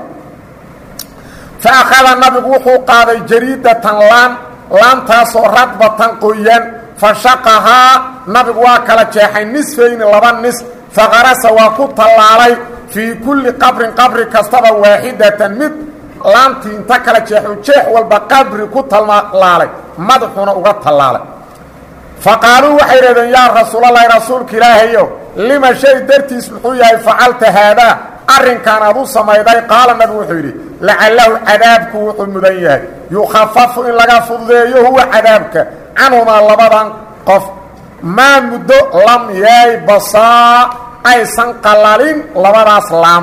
fa akhada nabigu wuxuu qaaday jariidatan laan laantaasoo radbatan qoyan fa shaqahaa nabigu waa kala jeexay nisfayni laba nis faqarasa waa ku tallaalay fii kulli qabrin qabri kastaba waaxidatan mid laantii inta kala jeexu jeex walba qabri ku tallaalay madaxuna uga tallaalay fa qaaluu waxay idhahdeen yaa rasuulalahi rasuulka ilaahayo lima shay dartiis muxuu yahay facalta haadaa arrinkan aad u samayday qaala nabigu wuxuu yidhi lacalahu cadaabku wuxuu mudan yahay yukhafafu in laga fududeeyo huwa cadaabka canhumaa labadan qof maa muddo lam yaay basaa aysan qalalin labadaas laam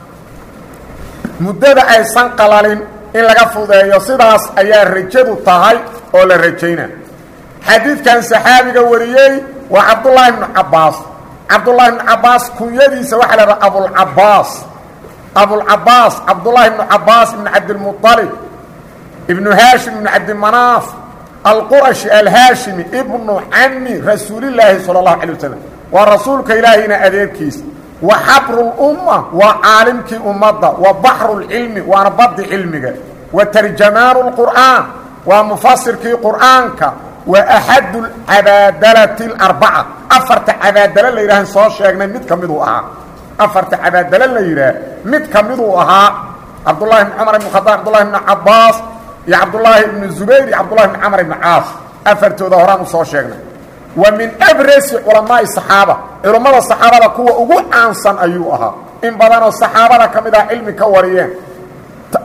muddada aysan qalalin in laga fududeeyo sidaas ayaa rajadu tahay oo la rajayna xadiidkan saxaabiga wariyey waa cabdullaahi bnu cabbaas cabdullaahi bnu cabbaas kunyadiisa waxaa la dhaha abulcabaas abulcabaas cabdullaahi bnu cabbaas ibnu cabdilmuطalib ibnu haashim ibnu cabdimanaaf alqurashi alhaashimi ibnu cami rasuulilaahi sala اllahu calay wasalam waa rasuulka ilaahayna adeerkiisa wa xabrulumma waa caalimkii ummadda wa baxrulcilmi waana baddi cilmiga wa tarjamaanu lqur'aan waa mufasirkii qur'aanka wa axadu cabaadalati اlarbaca afarta cabaadalo la yidhahan soo sheegnay mid ka miduu ahaa afarta cabaadalo la yidhaah mid ka miduu ahaa cabdullahi bn cumar ibn khadaab cabdullahi bn cabaas iyo cabdullaahi ibnu zubayr iyo cabdullahi bn camr ibn caas afartooda horaan u soo sheegnay wa min abrasi culamaai saxaaba culammada saxaabada kuwa ugu caansan ayuu ahaa in badanoo saxaabada ka mid ah cilmi ka wariyeen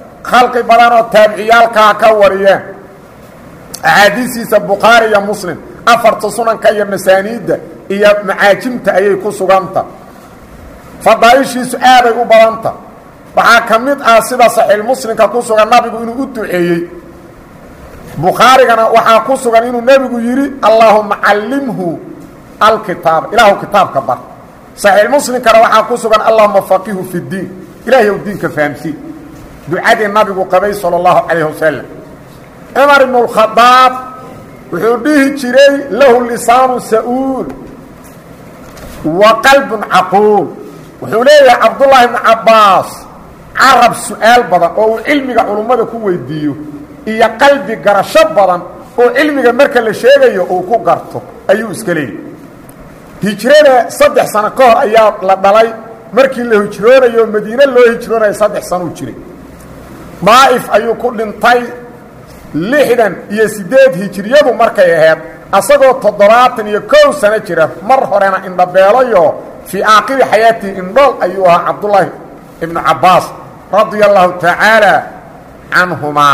khalqi badanoo taabiciyaalkaa ka wariyeen axaadiistiisa bukhaari iyo muslim afarta sunanka iyo masaaniidda iyo macaajimta ayay ku suganta fadaaishiisu aaday u badanta waxaa ka mid ah sida saxiixmuslimka ku sugan nabigu inuu u duceeyey bukhaarigana waxaa ku sugan inuu nebigu yidhi allaahuma callimhu alkitaaba ilaahu kitaabka bar saxiixmuslimkana waxaa ku sugan allahuma faqihu fi ddiin ilaahay ou diinka fahamsiin ducadii nabigu qabay sala allahu calayh wasalam cumar ibnu lkhadaab wuxuu dhihi jiray lahu lisaanu sa'uul wa qalbun caquul wuxuu leeyahay cabdullaahi ibnu cabbaas carab su-aal badan oo uu cilmiga culummada ku weydiiyo iyo qalbi garasho badan oo cilmiga marka la sheegayo uu ku garto ayuu iska leeyahy hijrada saddex sano ka hor ayaa la dhalay markii la hijroonayo madiine loo hijroonayo saddex sanuu jiray daa'if ayuu ku dhintay lixdan iyo siddeed hijriyadu markay ahayd asagoo toddobaatan iyo kow sano jira mar horena indhabeelayo fii aakhiri xayaatihi indhool ayuu ahaa cabdullaahi ibnu cabbaas radia allahu tacaala canhumaa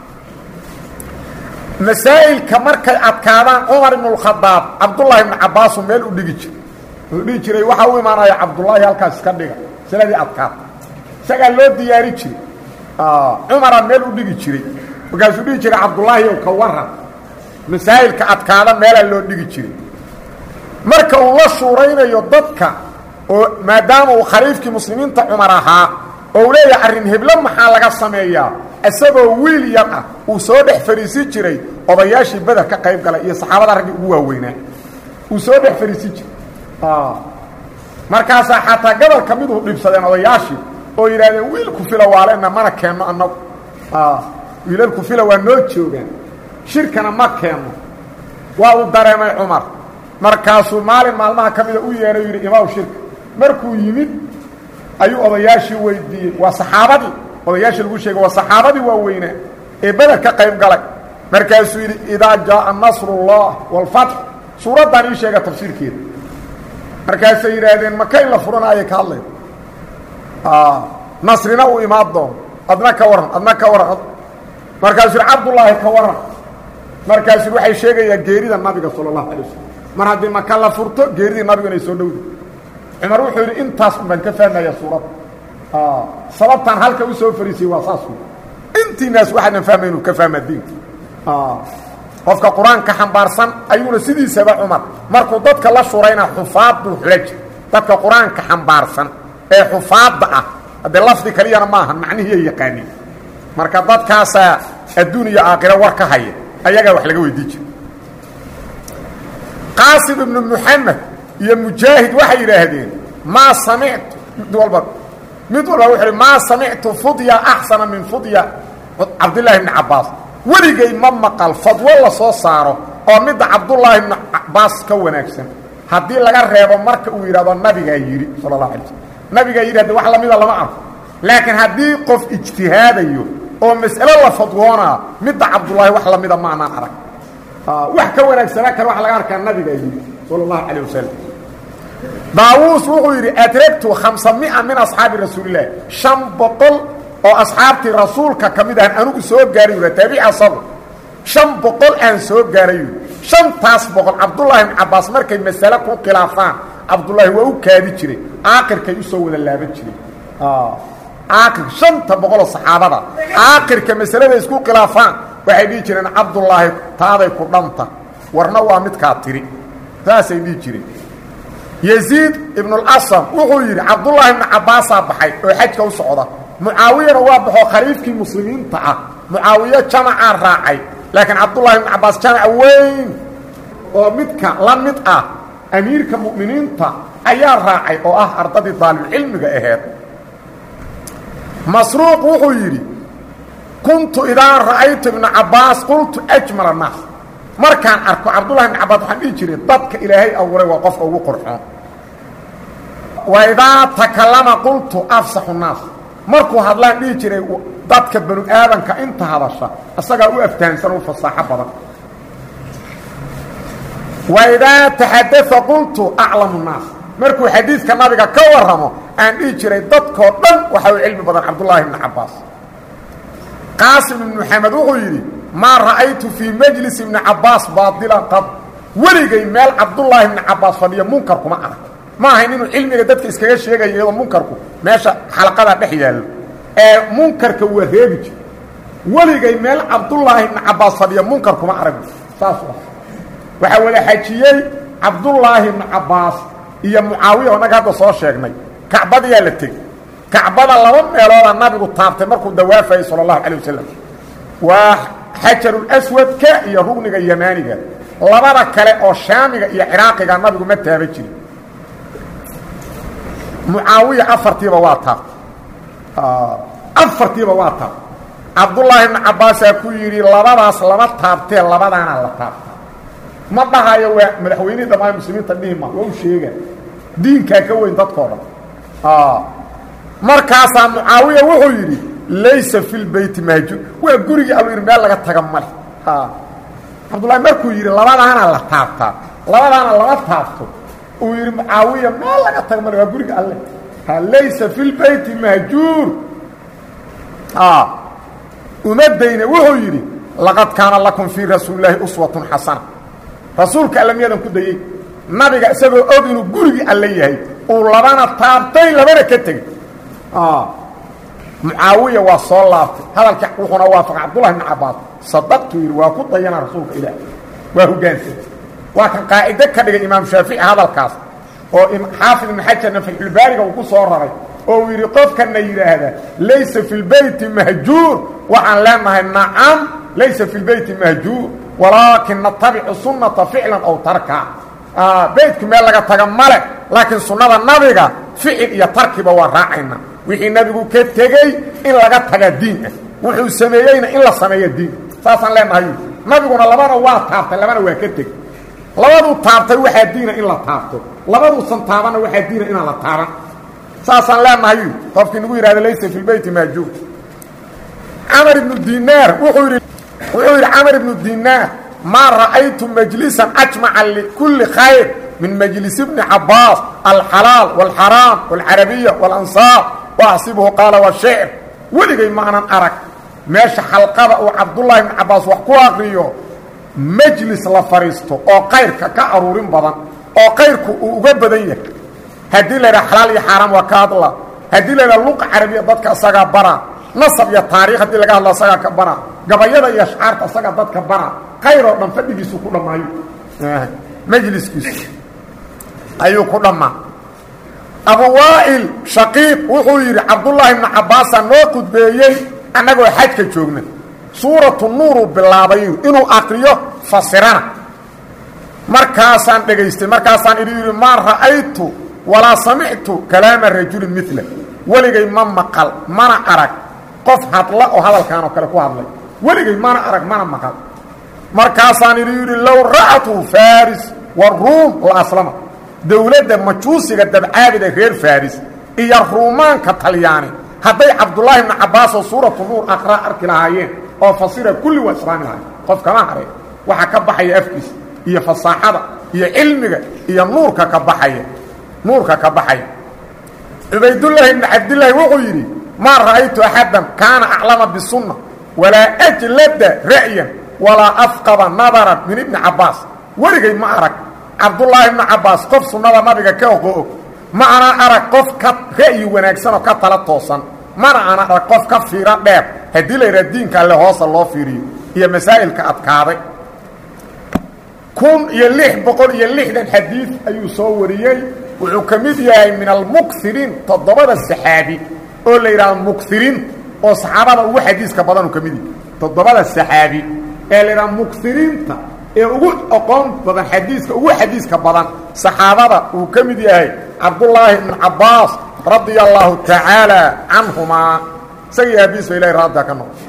masaa'ilka markay adkaadaan cumar ibnu lkhadaab cabdullaahi ibnu cabbaasu meel u dhigi jiray wuxuu dhihi jiray waxaa u imaanaya cabdullaahi halkaas iska dhiga siladii adkaata isagaa loo diyaari jiray cumaraa meel u dhigi jiray markaasuu dhihi jiray cabdullaahi ow ka waran masaa'ilka adkaada meelaa loo dhigi jiray marka uu la shuuraynayo dadka oo maadaama uu khaliifkii muslimiinta cumar ahaa oo uu leeyahay arrin heblo maxaa laga sameeyaa isagoo wiil yar ah uu soo dhex fariisi jiray odayaashii beder ka qayb galay iyo saxaabada raggii ugu waaweynaa uu soo dhex fariisi jiray markaasaa xataa gobolka miduu dhibsadeen odayaashii oo yidhahdeen wiilku fila waalena mana keenno annagu wiilalku fila waa noo joogaan shirkana ma keenno waa uu dareemay cumar markaasuu maalin maalmaha ka mida u yeedhay yidhi imaw shirka markuu yimid ayuu odayaashii weydiiyey waa saxaabadii odayaashii lagu sheegay waa saxaabadii waaweynaa ee beder ka qayb galay markaasuu yidhi idaa jaaa nasrullah waalfatx suuraddan ii sheega tafsiirkeeda markaasay yidhaahdeen maka in la furanaayay ka hadlayn nasrina uu imaan doono adna ka waran adna ka waran markaasuu yidhi cabdullaahi ka waran markaasuu yidhi waxay sheegayaan geerida nabiga sala allahu alay wasalam mar haddii maka la furto geeridii nabigu inay soo dhowda cumar wuxuu yidhi intaas un baan ka fahmaya suuradda sababtaan halka u soo fariisiyey waa saas wey intiinaas waxaadan fahmay inuu ka fahmaa diinka qofka qur-aanka xambaarsan ayuuna sidiisaba cumar markuu dadka la shurayna xufaad buu xula jir dadka qur-aanka xambaarsan ee xufaadda ah haddee lafdi kaliyana maaha macnihiiya yaqaaniin marka dadkaasaa adduun iyo aakhiro war ka haya ayagaa wax laga weydii jira qaasim ibnu muxamed iyo mujaahid waxay yidhaahdeen maa samictu mid walba mid walba wuxu uhi maa samictu fudya axsana min fudya cabdillaahi bni cabbaas weligay ma maqal fadwo la soo saaro oo midda cabdullaahi bni cabbaas ka wanaagsan haddii laga reebo marka uu yidhahdo nabigaa yidhi sala allahu alay slm nabigaa yidhi haddi wax lamida lama arko laakiin haddii qof ijtihaadayo oo mas'alo la fadwoonaa midda cabdullaahi wax lamida ma anaan arag wax ka wanaagsanaa kale waxa laga arkaa nabigaa yidhi sala allahu calayh wasalam daawuus wuxuu yidhi adragtu khamsa mia min asxaabi rasuulilah shan boqol oo asxaabtii rasuulka ka mid ahan anugu soo gaaray yudha taabici asagu shan boqol aan soo gaaray yidhi shantaas boqol cabdullaahi ibn cabbaas markay masale ku khilaafaan cabdullaahi waa u kaadi jiray aakirkay usoo wada laaban jiray aakir shanta boqoloo saxaabada aakirka masalada isku khilaafaan waxay dhihi jireen cabdullaahi taaday ku dhanta warna waa midkaa tiri saasay dhihi jireen yziid ibnulasam wuxuu yidhi cabdullaahi ibnu cabbaasaa baxay oo xajka u socda mucaawiyana waa baxoo khaliifkii muslimiinta ah mucaawiyo jamacaa raacay laakiin cabdullahi ibnu cabbaas jamac weyn oo midka la mid ah amiirka mu'miniinta ayaa raacay oo ah ardadii daalibulcilmiga aheed masruuq wuxuu yidhi kuntu idaa ra'aytu ibna cabbaas qultu ajmal annaas markaan arko cabdullahi ibn cabbaas waxaan dhihi jiray dadka ilaahay abuuray waa qofka ugu qorxoon wa idaa takallama qultu afsaxu nnaas markuu hadlaan dhihi jiray dadka banu aadanka inta hadasha isagaa u aftahansan u fasaaxo badan wa idaa taxadaa qultu aclamu nnaas markuu xadiidka nabiga ka warramo aan dhihi jiray dadkoo dhan waxa u cilmi badan cabdullaahi ibni cabbaas qaasim ibn maxamed wuxuu yidhi maa ra'aytu fii majlis ibni cabbaas baadilan qad weligay meel cabdullaahi ibni cabbaas fadhiyo munkar kuma arag ma ahayn inuu cilmiga dadka iskaga sheegayo iyadoo munkarku meesha xalaqada dhex yaallo ee munkarka waa reebi jir weligay meel cabdullaahi ibni cabbaas fadhiyo munkar kuma arag saas waxaa wada xajiyey cabdullaahi ibni cabbaas iyo mucaawiya oo naga hadda soo sheegnay kacbadayaa la tegey kacbada laba meelooda nabigu taabtay markuu dawaafayay sala allahu calay wasalam waa xajarulaswadka iyo rugniga yamaaniga labada kale oo shaamiga iyo ciraaqiga nabigu ma taaba jirin mucaawiya afartiiba waa taabtay afartiiba waa taabtay cabdullaahi ibni cabbaasaa ku yidhi labadaas lama taabtee labadaana la taabta ma dhahayo waa madaxweynihii dhammaan muslimiinta dhihi ma waa u sheega diinkaa ka weyn dadkoo dhan markaasaa mucaawiya wuxuu yidhi laysa fi lbeyti mahjuur waa gurigii alu yidhi meel laga taga male cabdullahi markuu yidhi labadaana la taabtaa labadaana lama taabto uu yidhi mucaawiya meel laga taga male waa guriga alle laysa fi lbeyti mahjuur umadayne wuxuu yidhi laqad kaana lakum fii rasuulilaahi uswatun xasana rasuulka alle miyadan ku dayey nabiga isagoo og inuu gurigii alle yahay uu labana taabtay labana ka tegey mucaawiya waa soo laabtay hadalka wuxuuna waafaqay cabdullahi ibni cabbaas sadaqtu yidhi waa ku dayana rasuulka ilaah waa hogaansay waa kan qaacido ka dhigay imaam shaafici hadalkaas oo xaafid ibn xajarna fatxulbaariga uu ku soo raray oo uu yidhi qofkana yidhaahda laysa fi lbeyti mahjuur waxaan leenahay nacam laysa fi lbeyti mahjuur walaakin natabicu sunnata ficlan aw tarka beytku meel laga taga male laakiin sunnada nabiga ficil iyo tarkiba waa raacayna wixii nabigu ka tegey in laga taga diin ah wuxuu sameeyeyna in la sameeyo diin saasaan leenahay nabiguna labana waa taabtay labana waa ka tegey labaduu taabtay waxaa diina in la taabto labaduusan taabanna waxaa diina inaan la taaban saasaan leenahay qofkii nagu yidhahda laysa fi lbeyti maajuur camar ibnu dinaar wuxuu yidhi wuxuu yidhi camar ibnu dinaar maa ra'aytu majlisan ajmaca likulli khayr min majlis ibni cabbaas alxalaal wاlxaraam wاlcarabiya wاlansaar waaxsibuhu qaala washicr weligay maanan arag meesha xalqada uu cabdullaahi ibni cabbaas wax ku aqriyo majlis la fadhiisto oo kayrka ka aruurin badan oo kayrku uu uga badan yahay haddii la yidhaha xalaal iyo xaaraam waa ka hadla haddii la yidhaha luqa carabiya dadka isagaa bara nasab iyo taariikh haddii laga hadlo isagaa ka bara gabayada iyo ashcaarta isagaa dadka bara kayr oo dhan fadhigiisu ku dhammaayo majliskiisu ayuu ku dhammaa abu waa'il shaqiiq wuxuu yidhi cabdullaahi ibnu cabbaasaa noo khudbeeyey annagoo xajka joogna suuratu nuuruu bilaabay inuu akriyo fasirana markaasaan dhegaystay markaasaan idhi yidhi maa ra'aytu walaa samictu kalaama rajulin mila weligay ma maqal mana arag qof hadla oo hadalkaan oo kale ku hadlay weligay mana arag mana maqal markaasaan idhi yidhi low ra'atu faris waruum la aslama dowladda majuusiga dabcaabida reer faris iyo ruumaanka talyaani hadday cabdullaahi ibnu cabbaas oo suuratu nuur aqraa arki lahaayeen oo fasira kulli waa islaami lahayen qof kama hareen waxa ka baxaya afkiisa iyo fasaaxada iyo cilmiga iyo nuurka ka baxaya nuurka ka baxaya cubaydullaahi ibni cabdillaahi wuxuu yidhi maa ra'aytu axaddan kaana aclama bisunna walaa ajlada ra'yan walaa afqaba nadaran min ibni cabbaas weligay ma arag cabdullaahi ibnu cabbaas qof sunnada nabiga ka oqo og ma ana arag qof ka ra'yi wanaagsan oo ka tala toosan mana ana arag qof ka fiiro dheer haddii la yidhaha diinka alle hoosa loo fiiriyo iyo masaa'ilka adkaaday kun iyo lix boqol iyo lixdan xadiid ayuu soo wariyey wuxuu ka mid yahay min almuksiriin toddobada saxaabi oo la yidhahdo muksiriin oo saxaabada ugu xadiiska badan uu ka mid yahay toddobada saxaabi ee la yidhahdo muksiriinta ee ugu aqoon badan xadiiska ugu xadiiska badan saxaabada uu ka mid yahay cabdullaahi ibnu cabbaas radia allaahu tacaala canhumaa isagii aabiis ba ilahay raadda ka noqo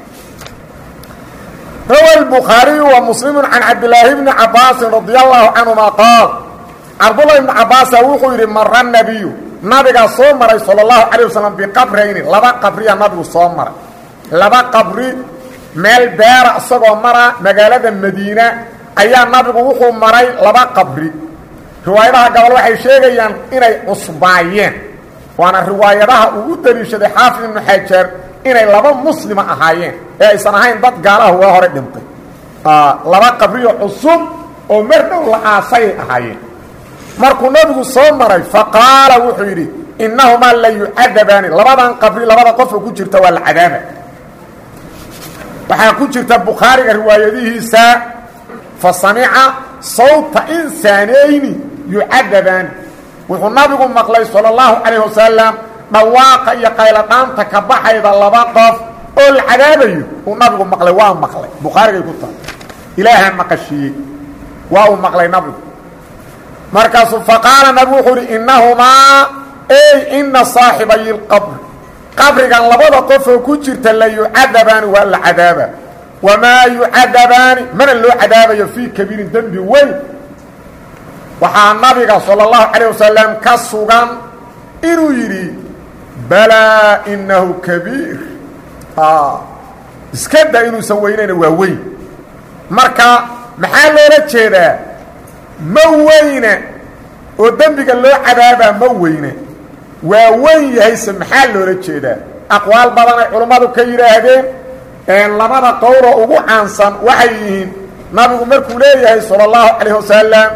rawa الbukhaariyu wa muslimu can cabdilaahi bni cabaasin radia allahu canhuma qaal cabdullahi ibni cabbaasa wuxuu yidhi mara nebiyu nabigaa soo maray salى اllahu calيه wasalam biqabrayni laba qabriya nabigu soo maray laba qabri meel beera isagoo mara magaalada madiina ayaa nabigu wuxuu maray laba qabri riwaayadaha gobol waxay sheegayaan inay cusbaayeen waana riwaayadaha uu u daliishaday xaafid ibnu xajar inay laba muslima ahaayeen ee aysan ahayn dad gaalaha waa hore dhintay laba qabriyo cusub oo mar dhow la aasayay ahaayeen markuu nabigu soo maray faqaala wuxuu yidhi innahumaa la yucadabaani labadan qabri labada qofka ku jirta waa la cadaaba waxaa ku jirta bukhaariga riwaayadihiisa fa samica sawta insaanayni yucadabaani wuxuu nabigu maqlay sala allahu calayh wasalam dhawaaqa iyo qayladhaanta ka baxayda laba qof oo la cadaabayo uu nabigu maqlay waa maqlay bukhaarigay ku tahay ilaahaa maqashiiyey waa uu maqlay nabigu markaasuu faqaala nabigu wuxuu uhi innahumaa ey ina saaxibayi lqabri qabrigan labada qofoo ku jirta la yucadabaani waa la cadaaba wamaa yucadabaani mana loo cadaabayo fii kabiirin dembi weyn waxaa nabiga sala allahu calayh wasalam ka sugan inuu yidhi balaa inahu kabiir iska da inuusan weynayna waa weyn marka maxaa loola jeedaa ma weyne oo dembiga loo cadaabaa ma weyne waa weyn yahayse maxaa loola jeedaa aqwaal badan ay culummadu ka yidhaahdeen labada qowloo ugu caansan waxay yihiin nabigu markuu leeyahay sala allahu calayh wasalam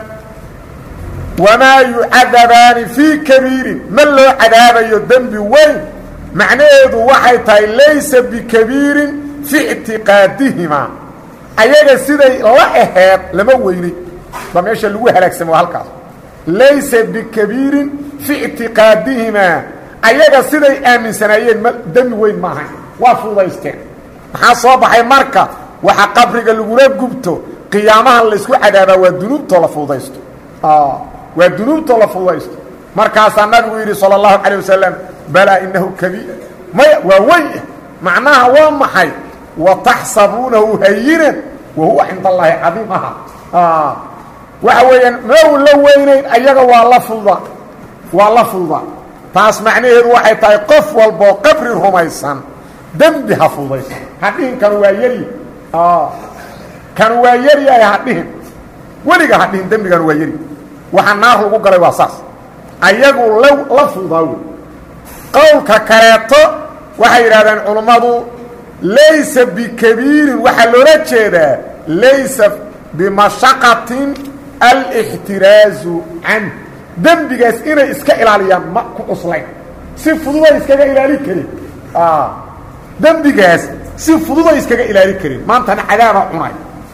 wamaa yucadabaani fii kabiirin ma loo cadaabayo dembi weyn macnaheedu waxay tahay laysa bikabiirin fi ictiqaadihimaa ayaga siday la aheed lama weynay ba meesha lagu halaagsamo halkaas laysa bikabiirin fi ictiqaadihimaa ayaga siday aaminsanaayeen ma dembi weyn maaha waa fuudaysteen maxaa soo baxay marka waxa qabriga lagula gubto qiyaamahan laysku cadaabaa waa dunuubtoo la fuudaysto waa dunuubtoo la fududaysto markaasaa nabigu yidhi salى الlahu عalيه wasalam balaa inahu kabiir maya waa weyn macnaha waa maxay wataxsabuunahu hayinan wa huwa cinda اllahi cadiim aha waxa weeyaan mau la weynayn ayaga waa la fududa waa la fududa taas macnaheedu waxay tahay qof walboo qabri rumaysan dembi ha fududayso hadhihin kanu waa yari kanu waa yaryahay hadhihin weliga hadhihin dembiganu waa yari waxa naar lagu galay waa saas ayagu la la fududaa wey qowlka kaleeto waxay yidhahdeen culummadu laysa bikabiirin waxaa loola jeedaa laysa bimashaqatin alixtiraazu canh dembigaas inay iska ilaaliyaan ma ku cuslayn si fududay iskaga ilaali karin dembigaas si fududay iskaga ilaali karin maantana cadaaba cunay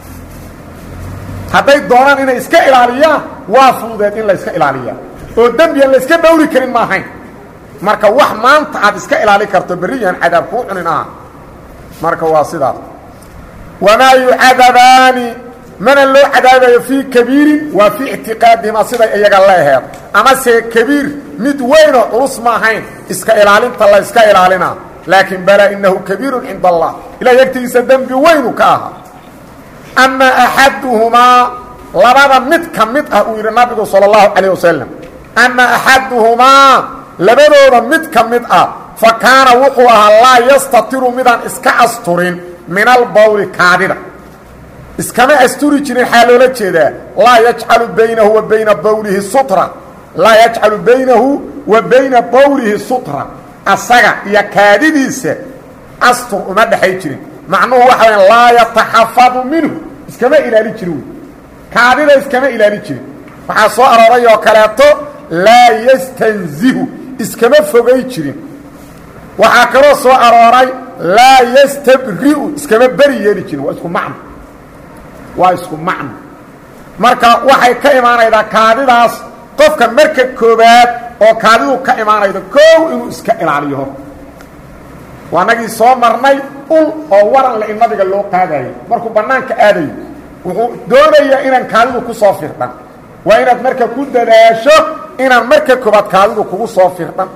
hadday doonaan inay iska ilaaliyaan waa fududeed in la iska ilaaliyaa oo dembigan la iska dhowri karin ma ahayn marka wax maanta aad iska ilaali karto berriyan cadaab kuu cunin aha marka waa sidaas wamaa yucadabaani mana loo cadaabayo fii kabiirin waa fii ictiqaadihima siday iyaga leeheed amase kabiir mid weynoo culus ma ahayn iska ilaalinta la iska ilaalinaa laakiin balaa inahu kabiirun cinda allah ilahay agtigiisa dembi weynu ka ahaa ama axaduhumaa labada mid ka mid ah uu yidhi nabigu salى اllahu calayه wasalam ama axaduhumaa labadooda mid ka mid ah fa kaana wuxuu ahaa laa yastatiru midaan iska asturin min albawli kaadida iskama asturi jirin xaa loola jeedaa laa yajcalu baynahu wa bayna bawlihi sutra laa yajcalu baynahu wa bayna bawlihi sutra asaga iyo kaadidiisa astur uma dhexay jirin macnuhu waxa waya laa yataxafadu minhu iskama ilaali jirin wey kaadida iskama ilaali jirin waxaa soo arooray oo kaleeto laa yastanzihu iskama fogay jirin waxaa kaloo soo arooray laa yastabri'u iskama beri yeeli jirin waa isku macno waa isku macno marka waxay ka imaanaydaa kaadidaas qofka marka koobaad oo kaadidu ka imaanaydo koow inuu iska ilaaliyo hor waa nagii soo marnay ul oo waran le in nabiga loo qaadayo markuu bannaanka aadayo wuxuu doonayaa inaan kaadidu ku soo firdhan waa inaad marka ku dadaasho inaan marka koobaad kaadidu kugu soo firdhan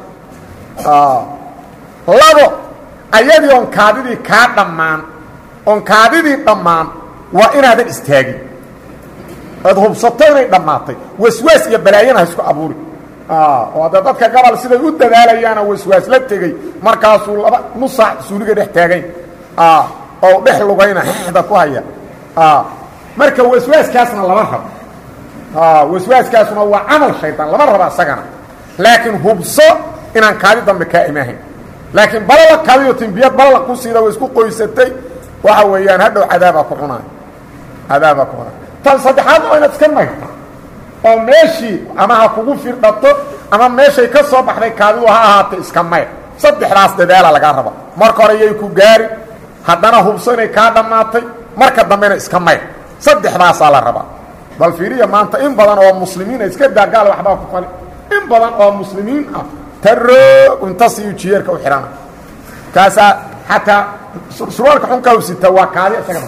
labo ayadii oon kaadidii kaa dhammaan oon kaadidii dhammaan waa inaadan istaagin oad hubsato inay dhammaatay waswaas iyo balaayana ha isku abuuri oo hadda dadka gabal siday u dadaalayaana waswaas la tegey markaasuu laba nusaac suuliga dhex taagayn oo dhex lugayna xda ku haya marka waswaaskaasna lama rabo waswaaskaasuna waa camal shaydaan lama rabo isagana laakiin hubso inaan kaadi dambe kaa imaahayn laakiin balala kaadiyo timbiyad balala ku siida way isku qoysatay waxa weeyaan hadhow cadaabaa ku cunaayo cadaabaa ku cunaayo tan saddexaad waa inaad iska mayrta oo meeshii ama ha kugu firdhato ama meeshay ka soo baxday kaadidu ha ahaata iska mayr saddexdaas dadaala lagaa raba marka hore yay ku gaari haddana hubso inay kaa dhammaatay marka dambena iska mayr saddexdaasaa la rabaa bal fiiriya maanta in badan oo muslimiina iska daagaal waxbaa ku fali in badan oo muslimiin ah taroog inta siyu jiyeerka u xihana kaasaa xataa surwaalka xunkaa u sitaa waa kaadi isagana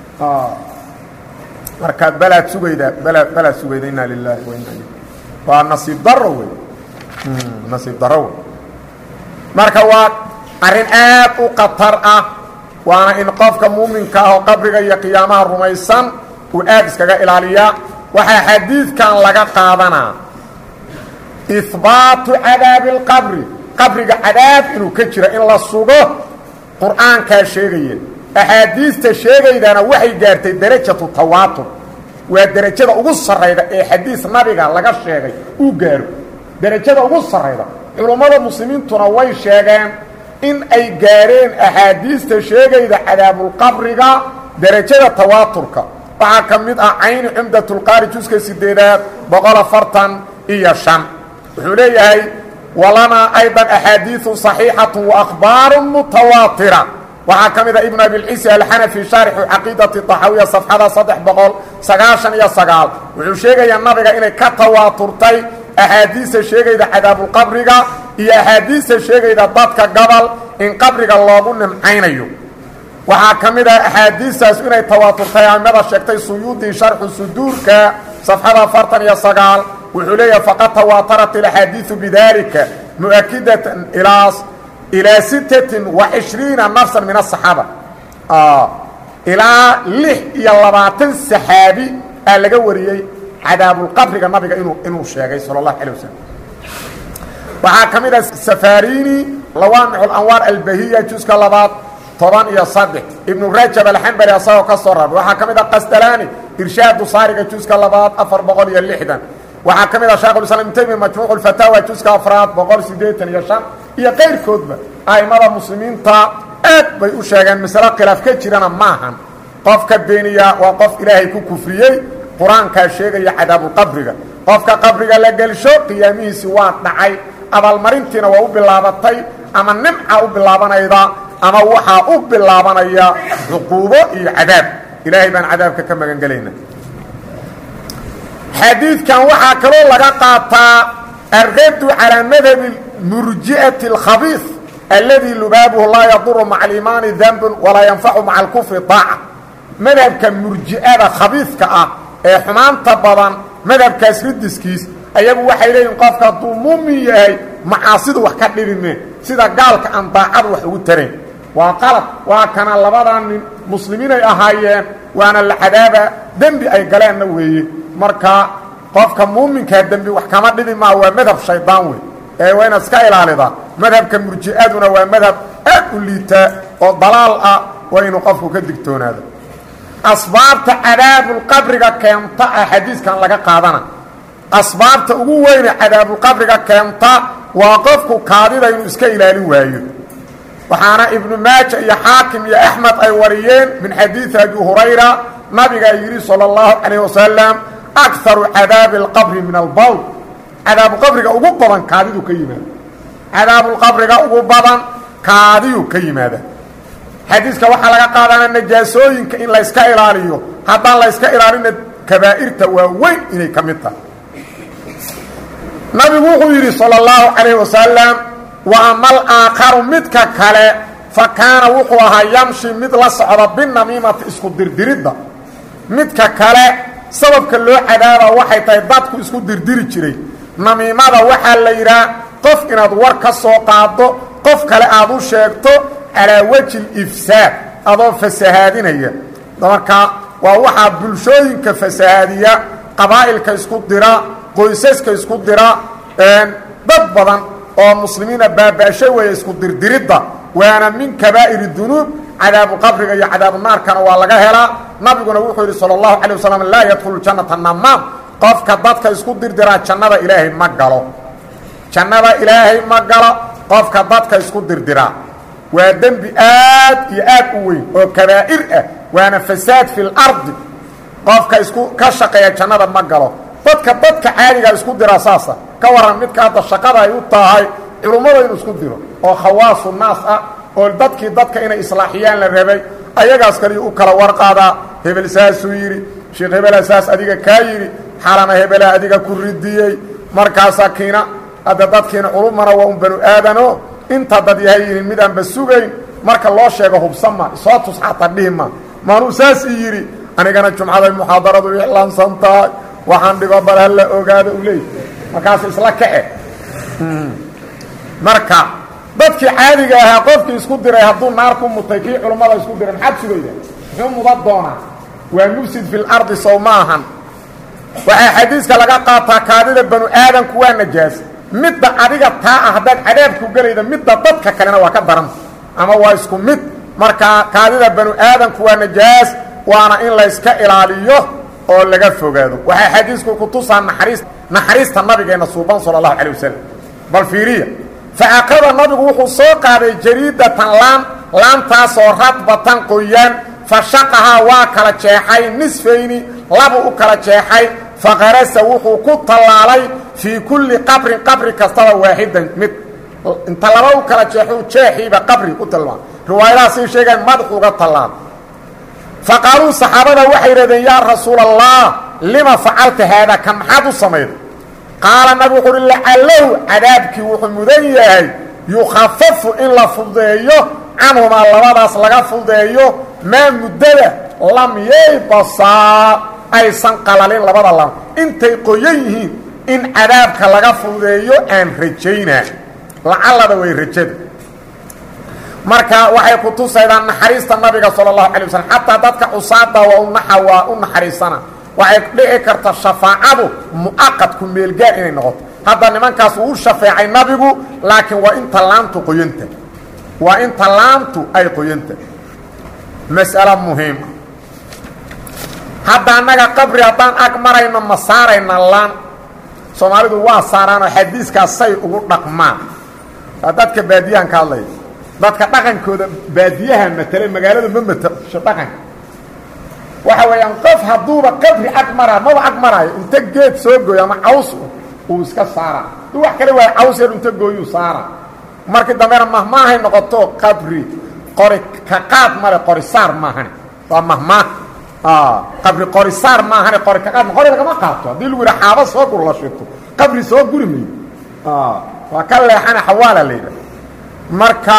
marka balaad sugaydaa bala balaad sugayda inaa lilaahi wa inaa il waa nasiib daro wey nasiib daro wey marka waa arrin aad u khatar ah waana in qofka muuminka ah oo qabriga iyo qiyaamaha rumaysan uu aad iskaga ilaaliyaa waxaa xadiidkan laga qaadanaa ihbaatu cadaabi اlqabri qabriga cadaab inuu ka jira in la sugo qur'aankaa sheegaya axaadiista sheegaydana waxay gaartay derajatu tawaatur waa derajada ugu sarrayda ee xadiis nabiga laga sheegay uu gaaro derajada ugu sarrayda culummada muslimiintuna way sheegeen in ay gaareen axaadiista sheegayda cadaabulqabriga derajada tawaaturka waxaa ka mid ah cayni cumdatulqaari juska sideedaad boqol afartan iyo shan wuxuu leeyahay walanaa aydan axaadiiu صaxiixatu waahbaaru mutawaatira waxaa ka mid a ibn abilcisi alxanafi shaarixu caqiidati طaxawiya safxada saddex boqol sagaashan iyo sagaal wuxuu sheegayaa nabiga inay ka tawaaturtay axaadiista sheegayda cadaabulqabriga iyo axaadiista sheegayda dadka gobol in qabriga loogu nimcaynayo waxaa ka mid ah axaadiistaas inay tawaaturtay aimada sheegtay suyuudii sharxu suduurka safxada afartan iyo sagaal wuxuu leeyahay faqad tawaatarat ilaxaadiiu bidalika muakidatan ilaa ilaa sittatin wa cishriina nafsan min asaxaaba ilaa lix iyo labaatan saxaabi aa laga wariyey cadaabulqabriga nabiga inuu inuu sheegay sala allahu calay wasalam waxaa ka mid ah safarini lawaamixu lanwaar albahiya juska labaad toban iyo saddex ibnu rajab alxambali asagoo ka soo rarbay waxaa ka mid ah qasdalaani irshaadu saariga juska labaad afar boqol iyo lixdan waxaa ka mid ah shekhulislaam ibn taymiya majmuucu lfataawa juska afraad boqol siddeetan iyo shan iyo qayrkoodba a'immada muslimiinta aad bay u sheegeen masalo khilaaf ka jirana maahan qofka beeniya waa qof ilaahay ku kufriyey qur-aankaa sheegaya cadaabulqabriga qofka qabriga la gelsho qiyaamihiisi waa dhacay abaalmarintiina waa u bilaabatay ama nimca u bilaabanayda ama waxaa u bilaabanaya cuquubo iyo cadaab ilaahay baan cadaabka ka magan gelayna xadiidkan waxaa kaloo laga qaataa alraddu calaa madhabi murji'ati اlkhabiis alladii lubaabuhu laa yaduru maca aliimaani danbun walaa yanfacu maca alkufri daaca madhabka murji'ada khabiiska ah ee xumaanta badan madhabkaas ridiskiis ayagu waxay leeyihin qofka hadduu muumin yahay macaasidu wax ka dhibi mee sida gaalka aan daacadu wax ugu tarayn waa qalad waa kana labadan nin muslimiinay ahaayeen waana la cadaaba dembi ay galeenna weeye marka qofka muuminkaa dembi wax kama dhibi maa waa madhab shaydaan wey ee waa inaad iska ilaalidaa madhabka murji'aduna waa madhab aad u liitaa oo dalaal ah waa inuu qofku ka digtoonaado asbaabta cadaabulqabriga keenta ah xadiiskan laga qaadana asbaabta ugu weyne cadaabulqabriga keenta waa qofku kaadida inuu iska ilaalin waayo waxaana ibnu maaja iyo xaakim iyo axmed ay wariyeen min xadiidi abi hurayra nabigaa yidhi salى اllahu calayh wasalam akaru cadaabi اlqabri min albawl cadaabuqabriga ugu badan kaadidu ka yimaada cadaabulqabriga ugu badan kaadiyuu ka yimaada xadiiska waxaa laga qaadanaa najaasooyinka in layska ilaaliyo haddaan layska ilaalina kabaa'irta waa weyn inay ka mid tahay nabigu wuxuu yidhi salى اllahu calayh wasalam wa ama alaakharu midka kale fa kaana wuxuu ahaa yamshi mid la socda binamiimati isku dirdiridda midka kale sababka loo cadaaba waxay tahay dadku isku dirdiri jiray namiimada waxaa la yidhaha qof inaad war ka soo qaado qof kale aad u sheegto calaa weji ifsaad adoo fasahaadinaya marka waa waxaa bulshooyinka fasahaadiya qabaa'ilka isku dira qoysaska isku dira dad badan oo muslimiina baaba'sho weeye isku dirdiridda waana min kabaa'iri dunuub cadaabu qabriga iyo cadaabu naarkana waa laga helaa nabiguna wuxuu yidhi salى اllahu calيه wasalam laa yadkhulu jannata namaam qofka dadka isku dirdiraa jannada ilaahay ma galo jannada ilaahay ma galo qofka dadka isku dirdiraa waa dembi aad iyo aad u weyn oo kabaa'ir ah waana fasaad fi اlardi qofka isku ka shaqeeya jannada ma galo dadka dadka caadiga isku dira saasa ka waran midka hadda shaqada ay u tahay culummada inuu isku diro oo khawaasu naas ah oo dadkii dadka inay islaaxiyaan la rabay ayagaas kaliya u kala warqaadaa hebel saasuu yidhi sheekh hebela saas adiga kaa yidhi xalana hebela adiga ku ridiyey markaasaa kiina hadda dadkiina culumana waa un banu aadano inta dad yahay yihiin midaanba sugayn marka loo sheego hubsanma isoo tus xataa dhihima maanuu saas i yidhi anigana jumcaday muxaadaradu iclaansan tahay waxaan dhigo bal hala ogaado u leey markaas isla kace marka dadkii caadiga ahaa qofkii isku diray hadduu naar ku mutay kii culummada isku diray maxaad sugayda muxuu mudan doonaa waa mufsid fi lardi sow ma ahan waxaa xadiiska laga qaataa kaadida banu aadanku waa najaas midda adiga taa ah haddaad cadaabku gelayda midda dadka kalena waa ka daranta ama waa isku mid markaa kaadida banu aadanku waa najaas waana in layska ilaaliyo oo laga fogaado waxaa xadiisku ku tusaa naxariis naxariista nabigeenna suuban sala allahu calay wasalam bal fiiriya faakada nabigu wuxuu soo qaaday jariidatan laan laantaasoo radbatan qoyaan fashaqahaa waa kala jeexay nisfayni labu u kala jeexay faqarasa wuxuu ku tallaalay fii kulli qabrin qabri kastaba waaxidan mid inta laba u kala jeexu jeexiiba qabri u tilmaam riwaayadahaasay sheegaan madaxu uga tallaal faqaaluu saxaabada waxay yidhahdeen yaa rasuula allah lima facalta haada ka maxaad u samayday qaala nabi wuxu uhi lacalahu cadaabkii wuxuu mudan yahay yukhafafu in la fudeeyo canhumaa labadaas laga fudeeyo maa muddada lam yaybasaa aysan qalalin labada lam intay qoyan yihiin in cadaabka laga fudeeyo aan rajaynaa lacallada way rajada marka waxay ku tusaydaan naxariista nabiga sala allahu calay waslm xataa dadka cusaada waa unaxa waa u naxariisana waxay dhici karta shafaacadu mu'aqadku meelgaar inay noqoto hadda nimankaas uu u shafeecay nabigu laakiin waa inta laamtu qoyanta waa inta laamtu ay qoyanta mas'alo muhiima hadda annaga qabri haddaan ag marayno ma saarayna laan soomaalidu waa saaraanoo xadiiskaas say ugu dhaqmaan waa dadka baadiyahan ka hadlaya dadka dhaqankooda baadiyaha matele magaalada ma matasho dhaqanka waxa weeyaan qof hadduuba qabri ag maraa maba ag maraayo inta geed soo gooyo ama caws uu iska saaraa du wax kale waay caws yar inta gooyuu saara markii dambena mahmaahay noqoto qabri qori ka qaad male qori saar maahane waa mahmaah qabri qori saar maahane qori ka qaad qori lagama qaato haddii lagu yidha xaaba soo gur la shito qabri soo guri mayo waa ka leexana xawaala la yidhaha marka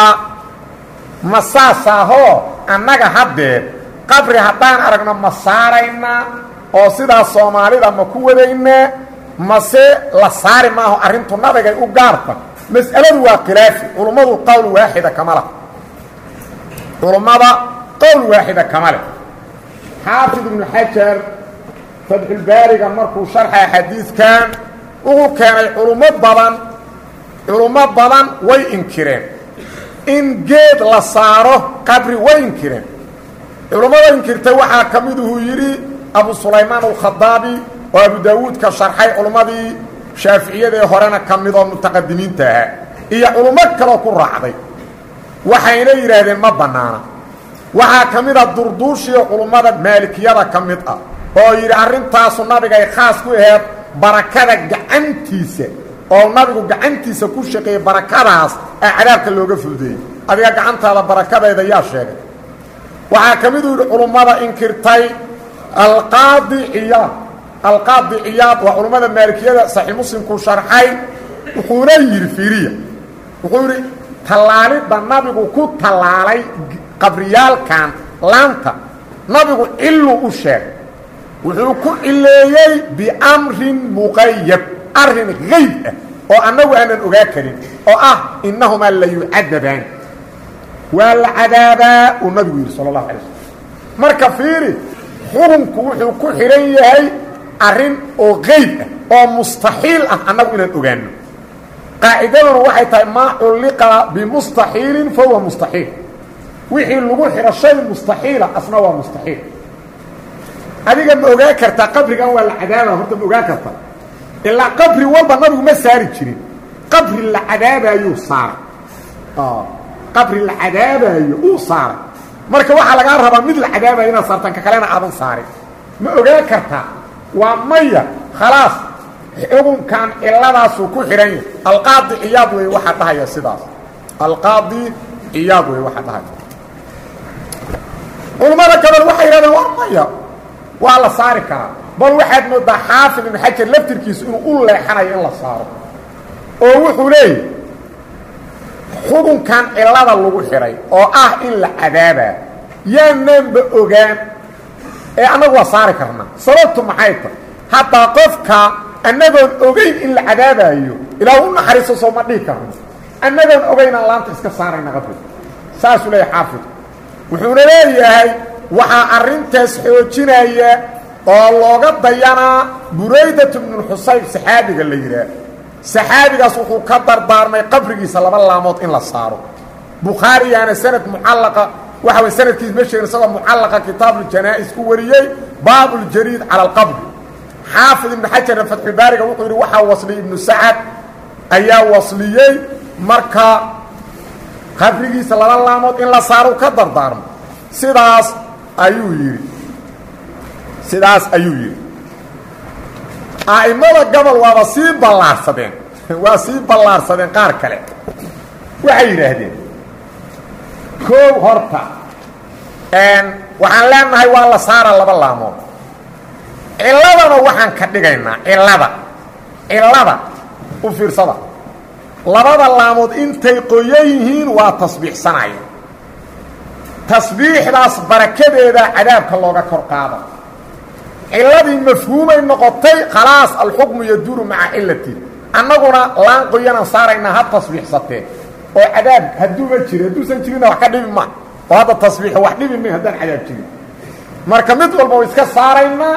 ma saasaahoo annaga haddeer qabri haddaan aragno ma saaraynaa oo sidaas soomaalida ma ku wadaynaa mase la saari maaho arrintu nabigay u gaarta mas'aladu waa khilaafi culummadu qowl waaxida kama leh culummada qowl waaxida kama leh xaafid ibnu xajar fatxulbaariga markuu sharxaya xadiidkan wuxuu keenay culummo badan culummo badan way inkireen in geed la saaro qabri way inkireen culummada inkirtay waxaa ka miduu yidhi abu sulaymaan alkhadaabi oo abu daawuudka sharxay culummadii shaaficiyadaee horena ka midoo mutaqadimiinta ahaa iyo culummo kaloo ku raacday waxayna yidhaahdeen ma bannaana waxaa ka mid a durduushiyo culummada maalikiyada ka mid ah oo yidhi arrintaasu nabigay khaas ku aheed barakada gacantiisa oo nabigu gacantiisa ku shaqeeyey barakadaas ee cadaabka looga fududeeyey adiga gacantaada barakadeeda yaa sheegay waxaa ka miduu yidhi culummada inkirtay alqaadi ciyaad alqaadi ciyaad waa culummada maalikiyada saxiix muslimkuu sharxay wuxuuna yidhi fiiriya wuxuu yidhi tallaalidda nabigu ku tallaalay qabriyaalkan laanta nabigu ciluu u sheegay wuxuu ku cileeyey biamrin muqayab arrin hayb ah oo annagu aanan ogaa karin oo ah innahumaa la yucadabaan waa la cadaabaa uu nabigu yidhi sala allahu alay slm marka fiiri xukunku wuxuu ku xidhan yahay arrin oo qayb ah oo mustaxiil ah annagu inaan ogaano qaacidaduna waxay tahay maa culliqa bimustaxiilin fa huwa mustaxiil wixii lagu xidho shay mustaxiila asna waa mustaxiil adiga ma ogaa kartaa qabrigan waa la cadaaba horta ma ogaa kartaa ilaa qabri walba nabigu ma saari jirin qabri la cadaabaayuu saaray qabri la cadaabaayo uu saaray marka waxaa lagaa rabaa mid la cadaabayo inaad saartaan ka kalena aadan saarin ma ogaan kartaa waa maya khalaas xukunkan ciladaasuu ku xidhan yahay alqaadi ciyaad wey waxaa dhahaya sidaas alqaadi ciyaad wey waxaa dhahaya culammada gabal waxay yidhahdeen war maya waa la saari karaa bal waxaad moodaa xaafid ibnu xajar laftirkiisu inuu u leexanayo in la saaro oo wuxuu leeyahy xukunkan cilada lagu xidhay oo ah in la cadaabaa yaanaanba ogaan ee annagu waa saari karnaa sababtu maxay tahay haddaa qofka annagoon ogeyn in la cadaabaayo ilaa u naxariiso soo ma dhihi karno annagoon ogeynaan laanta iska saarayna qabri saasuu leeyahay xaafid wuxuuna leeyahay waxaa arrintaas xoojinaya oo looga dayanaa buraydatu bnulxusayb saxaabiga la yidhaah saxaabigaas wuxuu ka dardaarmay qabrigiisa laba laamood in la saaro bukhaariyaana sanad mucallaqa waxa way sanadkiis ma sheegin isagoo mucallaqa kitaabuljanaa'is ku wariyey baabuljariid cala alqabri xaafid ibnu xajarna fatxulbaariga wuxuu yidhi waxaa wasliyey ibnu sacad ayaa wasliyey marka qabrigiisa laba laamood in la saaro ka dardaarmo sidaas ayuu yidhi sidaas ayuu yidhi a'immada gobol waaba sii ballaarsadeen waa sii ballaarsadeen qaar kale waxay yidhaahdeen koow horta waxaan leenahay waa la saara laba laamood cilladana waxaan ka dhigaynaa cillada cillada u fiirsada labada laamood intay qoyan yihiin waa tasbiixsanaya tasbiixdaas barakadeeda cadaabka looga kor qaada cilladii mafhuumay noqotay khalaas alxukmu yaduuru maca cilati annaguna laan qoyanaan saaraynaa ha tasbiixsatee oo cadaab hadduuma jiri hadduusan jirinna wax ka dhibi ma oo hadda tasbiixo wax dhibi may haddaan cadaab jirin marka mid walba wa iska saaraynaa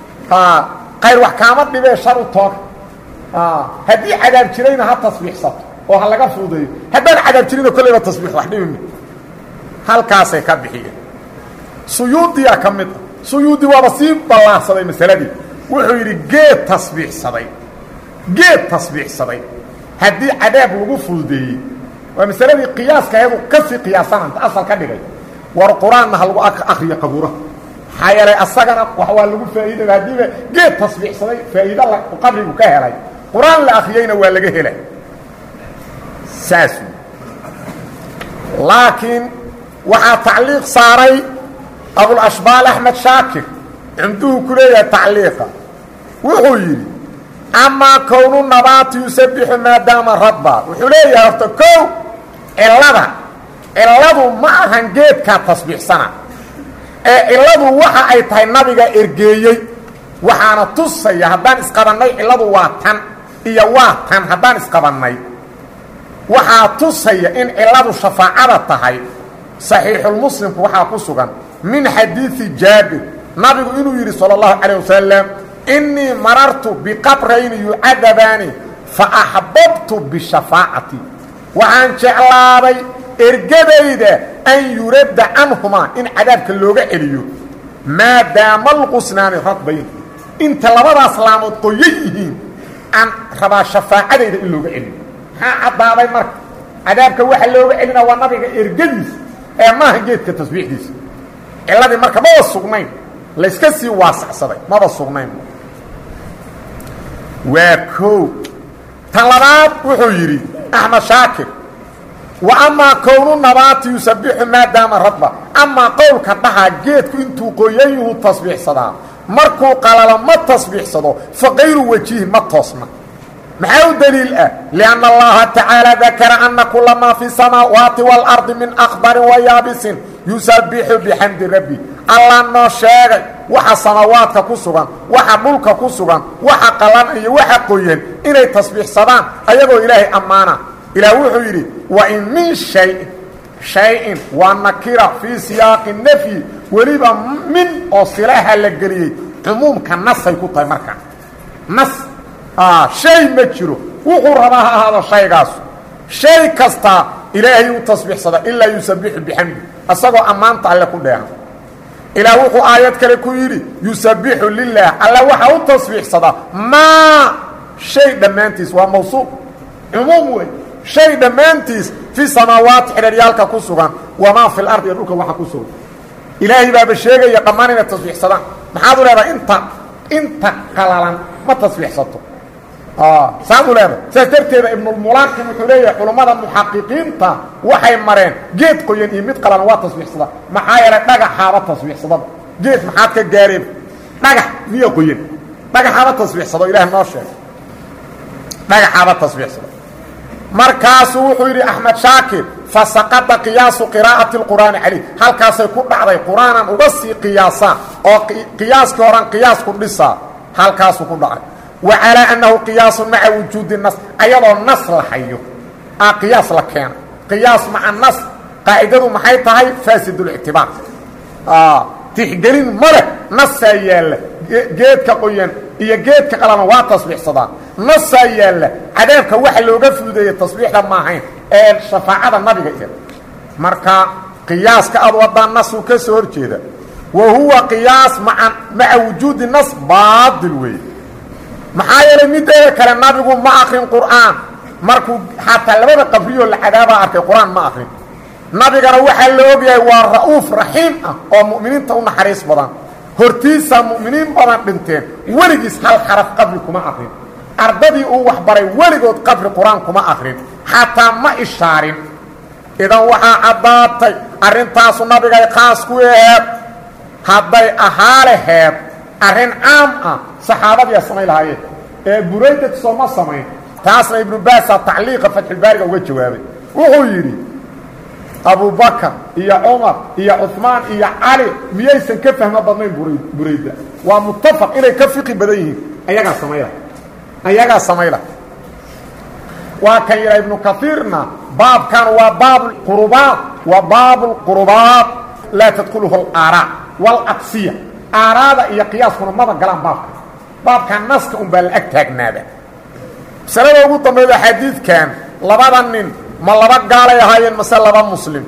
qayr wax kaama dhibee shar u tooga haddii cadaab jirayna ha tasbiixsato oo ha laga fuudeeyo haddaan cadaab jirinna kolleyba tasbiix wax dhibi ma halkaasay ka bixiyeen suyuudiyaa ka mid ah suyuudi waaba sii ballaarsaday masaladii wuxuu yidhi geed tasbiixsaday geed tasbiixsaday haddii cadaab lagu fududeeyey waa masaladii qiyaaska ayadu ka sii qiyaasananta asal ka dhigay war qur-aanna ha lagu akriyo qabuuraha maxaa yeelay asagana wax waa lagu faa'iidaya haddiiba geed tasbiixsaday faa'iido qabrigu ka helay qur-aan la akriyeyna waa laga helay saas laakiin waxaa tacliiq saaray abulashbaal axmed shaakir cumduhu ku leeyahay tacliiqa wuxuu yidhi amaa kownu nabaati yusabixu maadaama radba wuxuu leeyahay horta kow cillada cilladu ma ahan geedkaa tasbiixsana ee cilladu waxa ay tahay nabiga ergeeyey waxaana tusaya haddaan isqabannay cilladu waa tan iyo waa tan haddaan isqabannay waxaa tusaya in cilladu shafaacada tahay saxiixulmuslimku waxaa ku sugan min xadiidi jaabir nabigu inuu yidhi salى اllahu calيه wasalam inii marartu biqabrayni yucadabaani faaxbabtu bishafaacati waxaan jeclaaday ergadayda an yuradda canhumaa in cadaabka looga celiyo maadaama alqusnaani radbayn inta labadaas laamood qoyan yihiin aan rabaa shafaacadayda in looga celiyo maxaa caddaaday marka cadaabka waxa looga celina waa nabiga ergadiisa ee maaha geedka tasbiixdiisa cilladii marka maba sugnayn layska sii waasacsaday maba sugnayn waa koow tan labaad wuxuu yidhi axmed shaakir wa amaa kownu nabaati yusabixu maadaama radba amaa qowlka dhahaa geedku intuu qoyan yuhu tasbiixsadaa markuu qalalo ma tasbiixsado fa kayru wajihi ma toosna maxaa u daliil ah lianna allaha tacaala dakara ana kula maa fi samaawaati waalardi min akbarin wa yaabisin yusabixu bixamdi rabbi allah noo sheegay waxa samaawaadka ku sugan waxa dhulka ku sugan waxa qalan iyo waxa qoyan inay tasbiixsadaan ayagoo ilaahay ammaana ilaah wuxuu yidhi wa in min shayin shay-in waa nakira fii siyaaqi nafyi weliba min oo silaha la geliyey cumuumka nasay ku tahay marka nas shay ma jiro wuxuu rabaa ha ahaado shaygaasu shay kastaa ilaahay u tasbiixsada ilaa yusabixu bixamdi asagoo ammaanta alle ku dheehan ilaah wuxuu aayad kale ku yidhi yusabixu lilah alla waxaa u tasbiixsadaa maa shay dhammaantiis waa mawsuuq cumuum wey shay dhammaantiis fi samaawaati xidharyaalka ku sugan wamaa fi lardi iyo dhulka waxa ku sugan ilaahay baaba sheegaya dhammaan inay tasbiixsadaan maxaad u leedahay inta inta qalalan ma tasbiixsato saad u leedahay saas darteeda ibnulmulaakim wuxuu leeyahay culammada muxaqiqiinta waxay mareen geed qoyan iyo mid qalalan waa tasbiixsada maxaa yeelay dhagaxaaba tasbiixsadaba geed maxaad ka gaareen dhagax miya qoyan dhagaxaaba tasbiixsado ilaah noo sheegay dhagaxaaba tasbiixsado markaasuu wuxuu yidhi axmed shaakir fasaqada qiyaasu qiraa'ati اlqur'aani calayh halkaasay ku dhacday qur'aanan uga sii qiyaasaa oo qiyaaskii horan qiyaas ku dhisaa halkaasuu ku dhacay wa calaa annahu qiyaasun maca wujuudi nas ayadoo nas la hayo a qiyaas la keena qiyaas maca nas qaacidadu maxay tahay faasid اlictibaar tixgelin ma leh nasaa yaalla geedka qoyan iyo geedka qalana waa tasbiixsadaan nasaa yaalla cadaabka waxa looga fududeeyey tasbiixda maahayn ee shafaacada nabiga iyo marka qiyaaska ad wadaan nasuu ka soo hor jeeda wa huwa qiyaas maa maca wujuudi nas baadil weeye maxaa yeelay mideeda kale nabigu ma akrin qur'aan markuu xataa labada qabriyoo la cadaabaa arkay qur-aan ma akrin nabigana waxaa la ogyahay waa ra'uuf raxiim ah oo mu'miniinta u naxariis badan hortiisaa mu'miniin badan dhinteen weligiis hal xaraf qabri kuma akrin ardadii uu waxbaray weligood qabri qur-aan kuma akrin xataa ma ishaarin idan waxaa caddaatay arrintaasu nabigay khaas ku aheed hadday ahaa laheed arrin caam ah saxaabadiia samayn lahaayeen ee buraydad sooma samayn taasna ibnu baasaa tacliiqa fatxulbaariga uga jawaabay wuxuu yidhi abubakar iyo cumar iyo cuثmaan iyo cali miyaysan ka fahmo badnayn burayda waa mutafaq inay ka fiqi badan yihiin ayagaa samayla ayagaa samayla waa kan yidha ibnu kaiirna baabkan waa baab qurubaat waa baab اqurubaat laa tadkuluhu اlaaraa wاlaqsiya aaraada iyo qiyaaskuna maba galaan baabka baabkan naska un baa la ag taagnaada masalada ugu dambayda xadiidkan labada nin ma laba gaalay ahaayeen mase laba muslim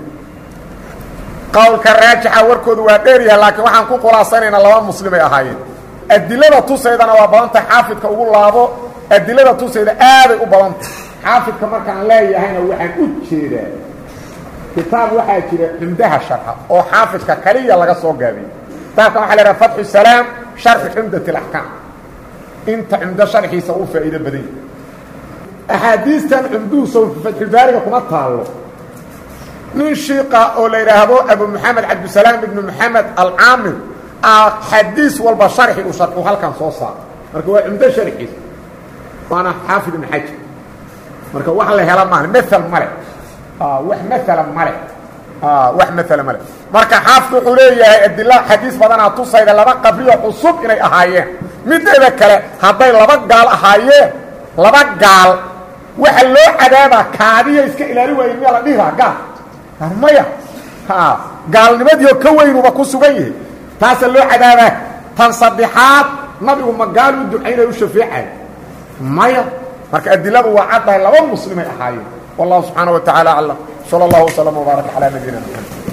qowlka raajixa warkoodu waa dheeryahay laakiin waxaan ku khulaasanaynaa laba muslimay ahaayeen adilada tusaydana waa badantah xaafidka ugu laabo adilada tusayda aaday u badantah xaafidka markaan leeyahayna waxaan u jeedaa kitaab waxaa jira cumdaha sharxa oo xaafidka kaliya laga soo gaabiyey kitaabkan waxa la haha fatxu salaam sharxi cumdat اlaxkaam inta cumdo sharxiisa uu faa'iido badan yahy axaadiistan cumduhuso fatxulbaariga kuma taallo nin shiiqa oo la yidhaahdo abu moxamed cabdisalaam ibnu moxamed alcaamir xadiis walba sharxi u sharxu halkan soo saaro marka waa cumdo sharxiisa waana xaafid ibn xajar marka wax la hela maaha maal male wax maala male wax maala male marka xaafid wuxuu leeyahay adila xadiis badanaa tusayda laba qabriyo cusub inay ahaayeen mideeda kale hadday laba gaal ahaayeen laba gaal waxa loo cadaabaa kaadiya iska ilaali waaye miyaa la dhihi lahaa gaal maya gaalnimadiio ka weynuba ku sugan yahay taasaa loo cadaabaa tan saddexaad nabigu ma gaal u ducaynay u shafeecay maya marka adiladu waa caddahay laba muslimay ahaayeen wallahu subxaana wa tacaala aclam salى اllahu وslm وbaarak calى nabiyina mxamed